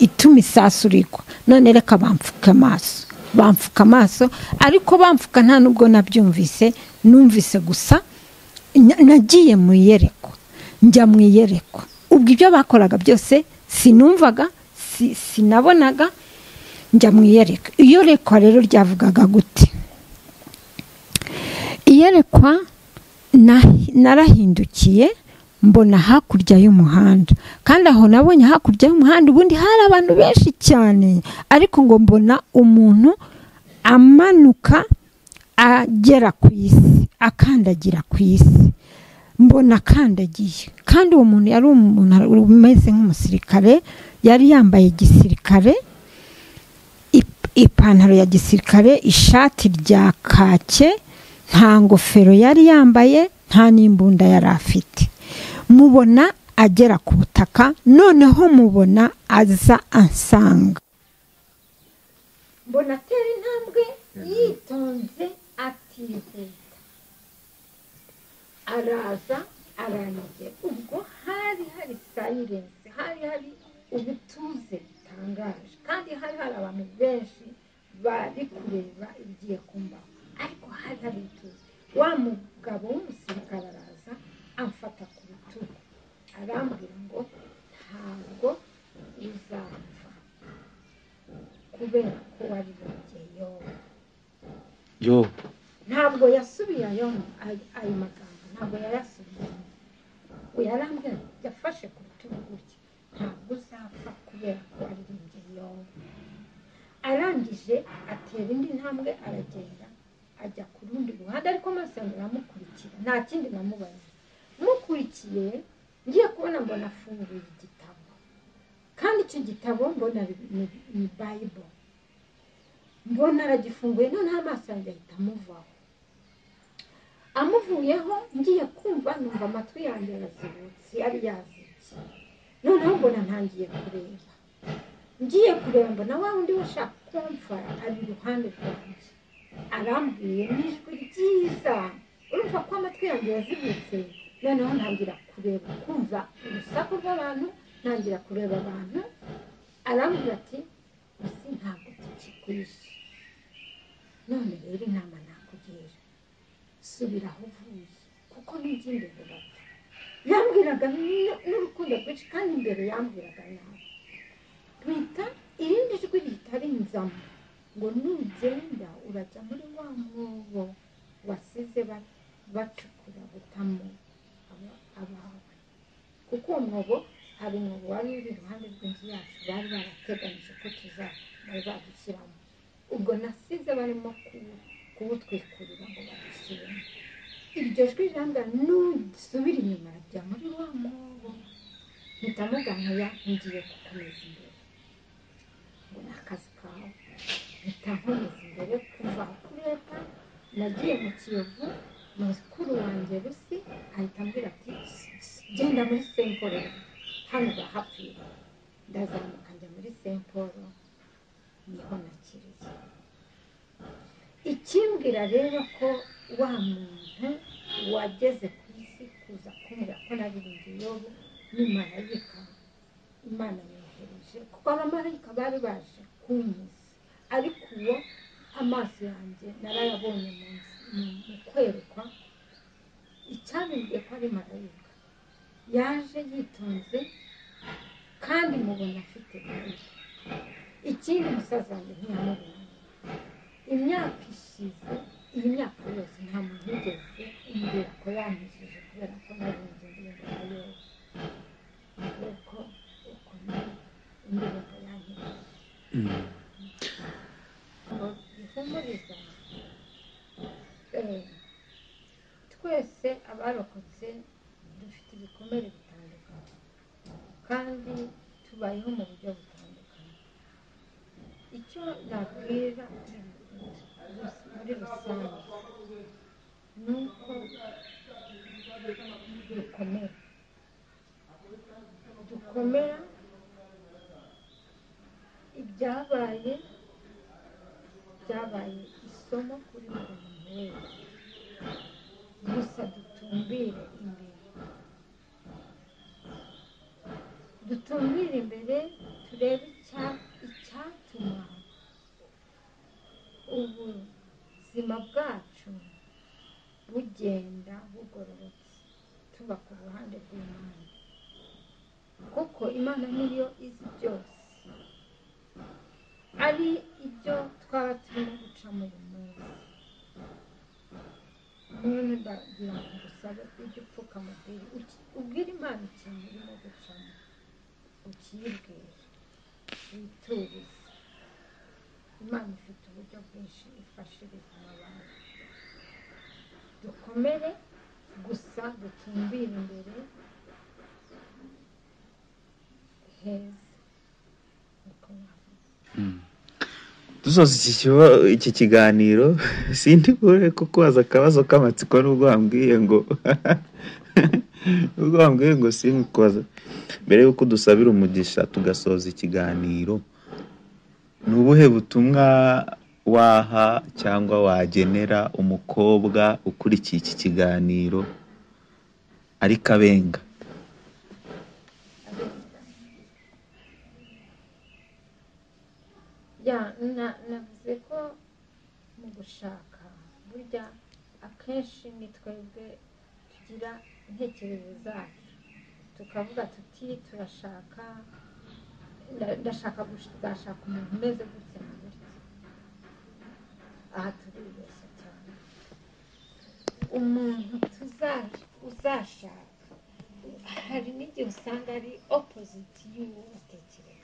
ituma isasu rigwa none reka bamfuka amaso bamfuka amaso ariko bamfuka nta nubwo nabyumvise numvise gusa nagiye mu iyerekwa njya mu iyerekwa ubwo ibyo bakoraga byose sinumvaga sinabonaga njya mu iyerekwa iyerekwa rero ryavugaga gute iyerekwa narahindukiye mbona hakurya y'umuhanda kandi aho nabonye hakurya y'umuhanda ubundi hari abantu benshi cyane ariko ngo mbona umuntu amanuka agera ku isi akandagira ku isi mbona akandagiye kandi uwo muntu yari umuntu umeze nk'umusirikare yari yambaye igisirikare ipantaro ya gisirikare ishati rya kake nta ngofero yari yambaye nta n'imbunda yari afite mubona agera ku butaka noneho mubona aza ansanga mbona atera intambwe yitonze atiheta araza arangiye ubwo hari hari sayirensi hari hari ubutuze butangaje kandi hari hari abantu benshi bari kureba ibigiye kumbaho ariko hari hari ubutuze wa mugabo w'umusirikare araza amfata ku rutugu arambwira ngo ntabwo uzapfa kubera ko wari wariye yo ntabwo yasubiyeyo ayo magambo ntabwo yayasubiyeyo yarambwira yafashe ku rutugu gutya ntabwo uzapfa kubera ko aririmbye yowe arangije atera indi ntambwe aragenda ajya ku rundi ruhande ariko amaso yanjye aramukurikira nta kindi namubaza mukurikiye ngiye kubona mbona afunguye igitabo kandi icyo gitabo mbona ni bayibo mbona aragifunguye noneho amaso yanjye ahita amuvaho amuvuyeho ngiye kumva numva amatwi yanjye arazibutse yari yazikiye noneho mbona ntangiye kureba ngiye kureba mbona wa wundi washaka kumfara ari iruhande rwanjye arambwiye n'ijwi ryiza urumva ko amatwi yanjye yazibutse noneho ntangira kureba kumva urusaku rw'abantu ntangira kureba abantu arambwira ati isi ntabwo tukigurisha none rero inama nakugira subira aho uvuye kuko n'ijya imbere bapfa yambwiraga n'urukundo rwinshi kandi imbere yambwiraga nawe twita irindi jwi ritari inzamo ngo nugenda urajya muri wa mwobo wasize bacukura butamo abawe kuko uwo mwobo hari umwobo wari uri iruhande rw'inzu yacu bari barateganyije ko tuzaba badushyiramo ubwo nasize barimo kuwutwikurira ngo badushyiremo iryo jwi rirambwira nusubire inyuma rajya muri wa mwobo mpita muganga ngiye gukomeza imbere ngo ni akazi kawe mpita nkomeza imbere kuva kuri leta nagiye mu kiyovu mukuru wanjye rusi ahita ambwira ati genda muri semporo hano urahapfira ndazamuka njya muri semporo niho nakiriye ikimbwira rero ko wa muntu wageze ku isi kuza kumbwira ko naririmbye yobu ni marayika imana yohereje kuko abamarayika bari baje kunkiza ariko uwo amaso yanjye narayabonye mu kwerekwa icyabibwiye ko ari marayika yaje yitonze kandi mubona afite marayika ikindi musaza wanjye ntiyamubona imyaka ishize iyi myaka yose nta muntu wigeze umbwira ko yanyujije kubera ko narinze indirimbo ya yobu kuko ukuntu indirimbo yanyujije bihumuriza twese abarokotse dufite ibikomere bitandukanye kandi tubayeho mu buryo butandukanye icyo nabwira muri rusange ni uko dukomera dukomera ibyabaye byabaye isomo kuri buri muntu wese gusa dutumbire imbere dutumbire imbere turebe icyatuma ubuzima bwacu bugenda bugororotse tuba ku ruhande rw'imana kuko imana niyo izi byose ari ibyo twaba turimo guca mu munsi none ndagira ngo ngusabe ujye upfuka mubiri ubwire imana ikintu urimo gucamo ukiyibwire witurize imana ifite uburyo bwinshi ifasha ibizima abantu dukomere gusa dutumbire imbere heza niko dusoza iki kiganiro sindi bure kukubaza akabazo k'amatsiko n'ubwo wambwiye ngo ubwo wambwiye ngo kubaza mbere y'uko dusabira umugisha tugasoza ikiganiro ni ubuhe butumwa waha cyangwa wagenera umukobwa ukurikiye iki kiganiro ariko abenga navuze ko mu gushaka burya akenshi ni twebwe tugira intekerezo zacu tukavuga tuti turashaka ndashaka kuzashaka umuntu umeze gutya na gutya aha turibeshya cyane umuntu uzashaka hari n'igihe usanga ari opoziti y'uwo watekereza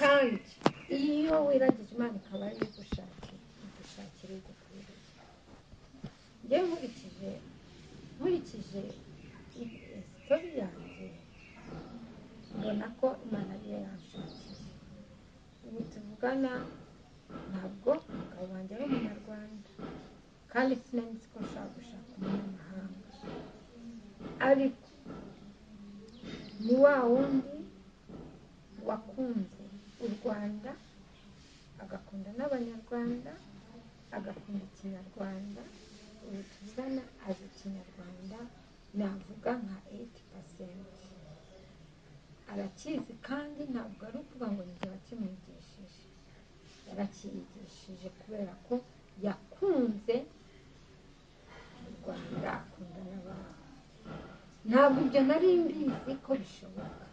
kandi iyo wiragije imana ikaba ari igushakira igushakira igukwiriye njye nkurikije nkurikije isitori yanjye mbona ko imana ariyo yanshakiye ubu tuvugana ntabwo umugabo wanjye ari umunyarwanda kandi sinamenye ko nshaka gushaka umunyamahanga ariko ni wa wundi wakunze u rwanda agakunda n'abanyarwanda agakunda ikinyarwanda tuzana azi ikinyarwanda navuga nka eyiti pasenti arakizi kandi ntabwo ari ukuvuga ngo njye bakimwigishije yarakiyigishije kubera ko yakunze u rwanda akunda n'abantu ntabwo ibyo nari mbizi ko bishoboka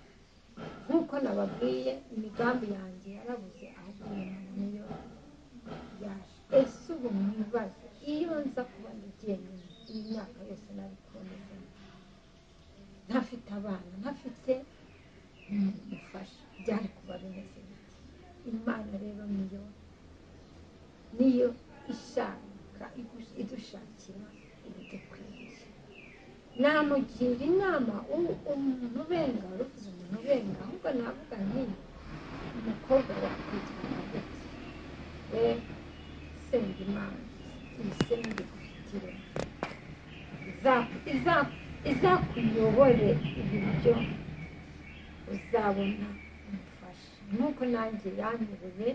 nk'uko nababwiye imigambi yanjye yarabuze ahubwo umuntu niyo yaje ese ubu mwibaze iyo nza kuba ndi jyenyine iyi myaka yose nari kubonezamo ntafite abana ntafite umufasha byari kuba bimeze bite imana rero niyo niyo ishaka idushakira ibidukwiriye namugira inama umuntu ubenga uruvuze umuntu ubenga ahubwo navuga nti umukobwa wakwitwara gute we senga imana ibisemu bigufitire izakuyobore ibiryo uzabona umufasha nk'uko nanjye yanyoboye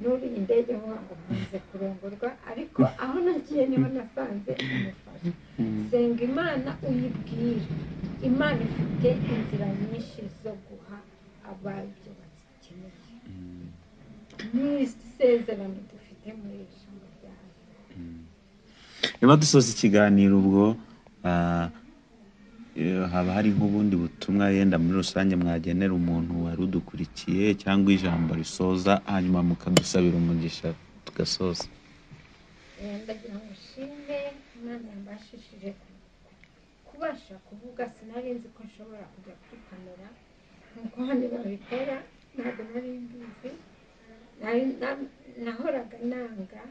n'uriye indege mvuga ngo nkunze kurongorwa ariko aho nagiye niho nasanze umufasha senga imana uyibwire imana ifite inzira nyinshi zo guha abaryo bakeneye ni isezerano dufite muri iri jambo ryayo niba dusoza ikiganiro ubwo ah, eh, haba hari nk'ubundi butumwa yenda muri rusange mwagenera umuntu wari udukurikiye cyangwa ijambo risoza hanyuma mukadusabira umugisha tugasoza Eh, ndagira ngo nshime imana yambashishije ku- kubasha kuvuga sinari nzi ko nshobora kujya kuri kamera nk'uko hano babikora ntabwo nari mbizi Nari- na- nahoraga nanga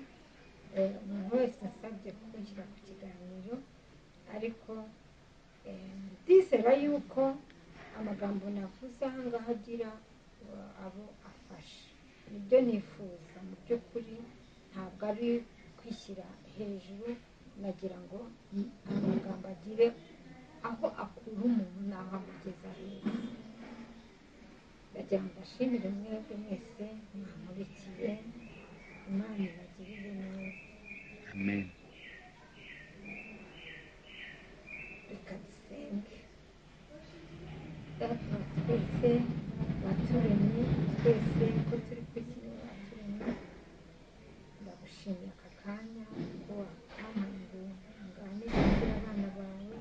eh, umuntu wese asabye kumushyira ku kiganiro ariko eh, ndizera yuko amagambo navuze aha ngaha agira eh, abo afasha nibyo nifuza mu by'ukuri ntabwo ari kwishyira hejuru nagira ngo ni amagambo agire aho akura umuntu n'aho amugeza heza ndagira ngo mbashimire mwebwe mwese mwankurikiye imana ibagirire neza amen reka dusenge data wa twese waturemye twese ko turi ku isi waturemye ndagushimira aka kanya ko wakamuye nganire kugira abana bawe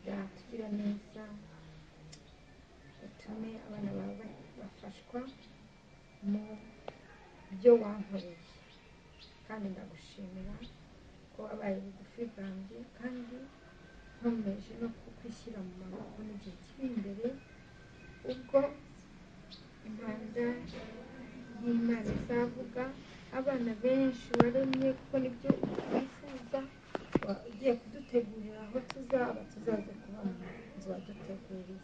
byatugira neza utume abana bawe bafashwa mu byo wankoreye kandi ndagushimira ko wabaye bugufi bwanjye kandi nkomeje no kukwishyira mu maboko mu gihe kiri imbere ubwo imanza y'imana izavuga abana benshi waremye kuko nibyo wifuza wa- ugiye kudutegurira aho tuzaba tuzaza kuba mu nzu waduteguriye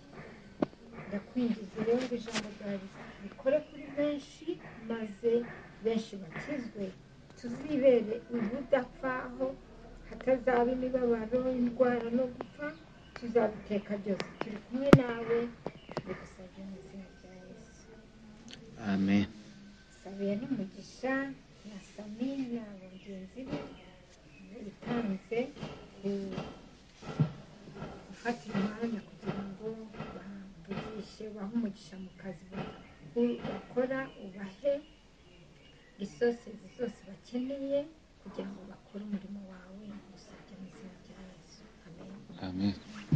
ndakwinjiza rero ngo ijambo ryawe rikore kuri benshi maze benshi bakizwe tuzibere ubudapfaho hatazaba imibabaro indwara no gupfa tuzabiteka byose turi kumwe nawe bigusabye mu izina rya yesu amen sabiye n'umugisha na sami na bagenzi be bitanze gufatira umwanya kugira ngo bavugishe bahe umugisha mu kazi ba- bakora ubahe risorisi zose bakeneye kugira ngo bakore umurimo wawe usabye mu izina rya yesu amen amen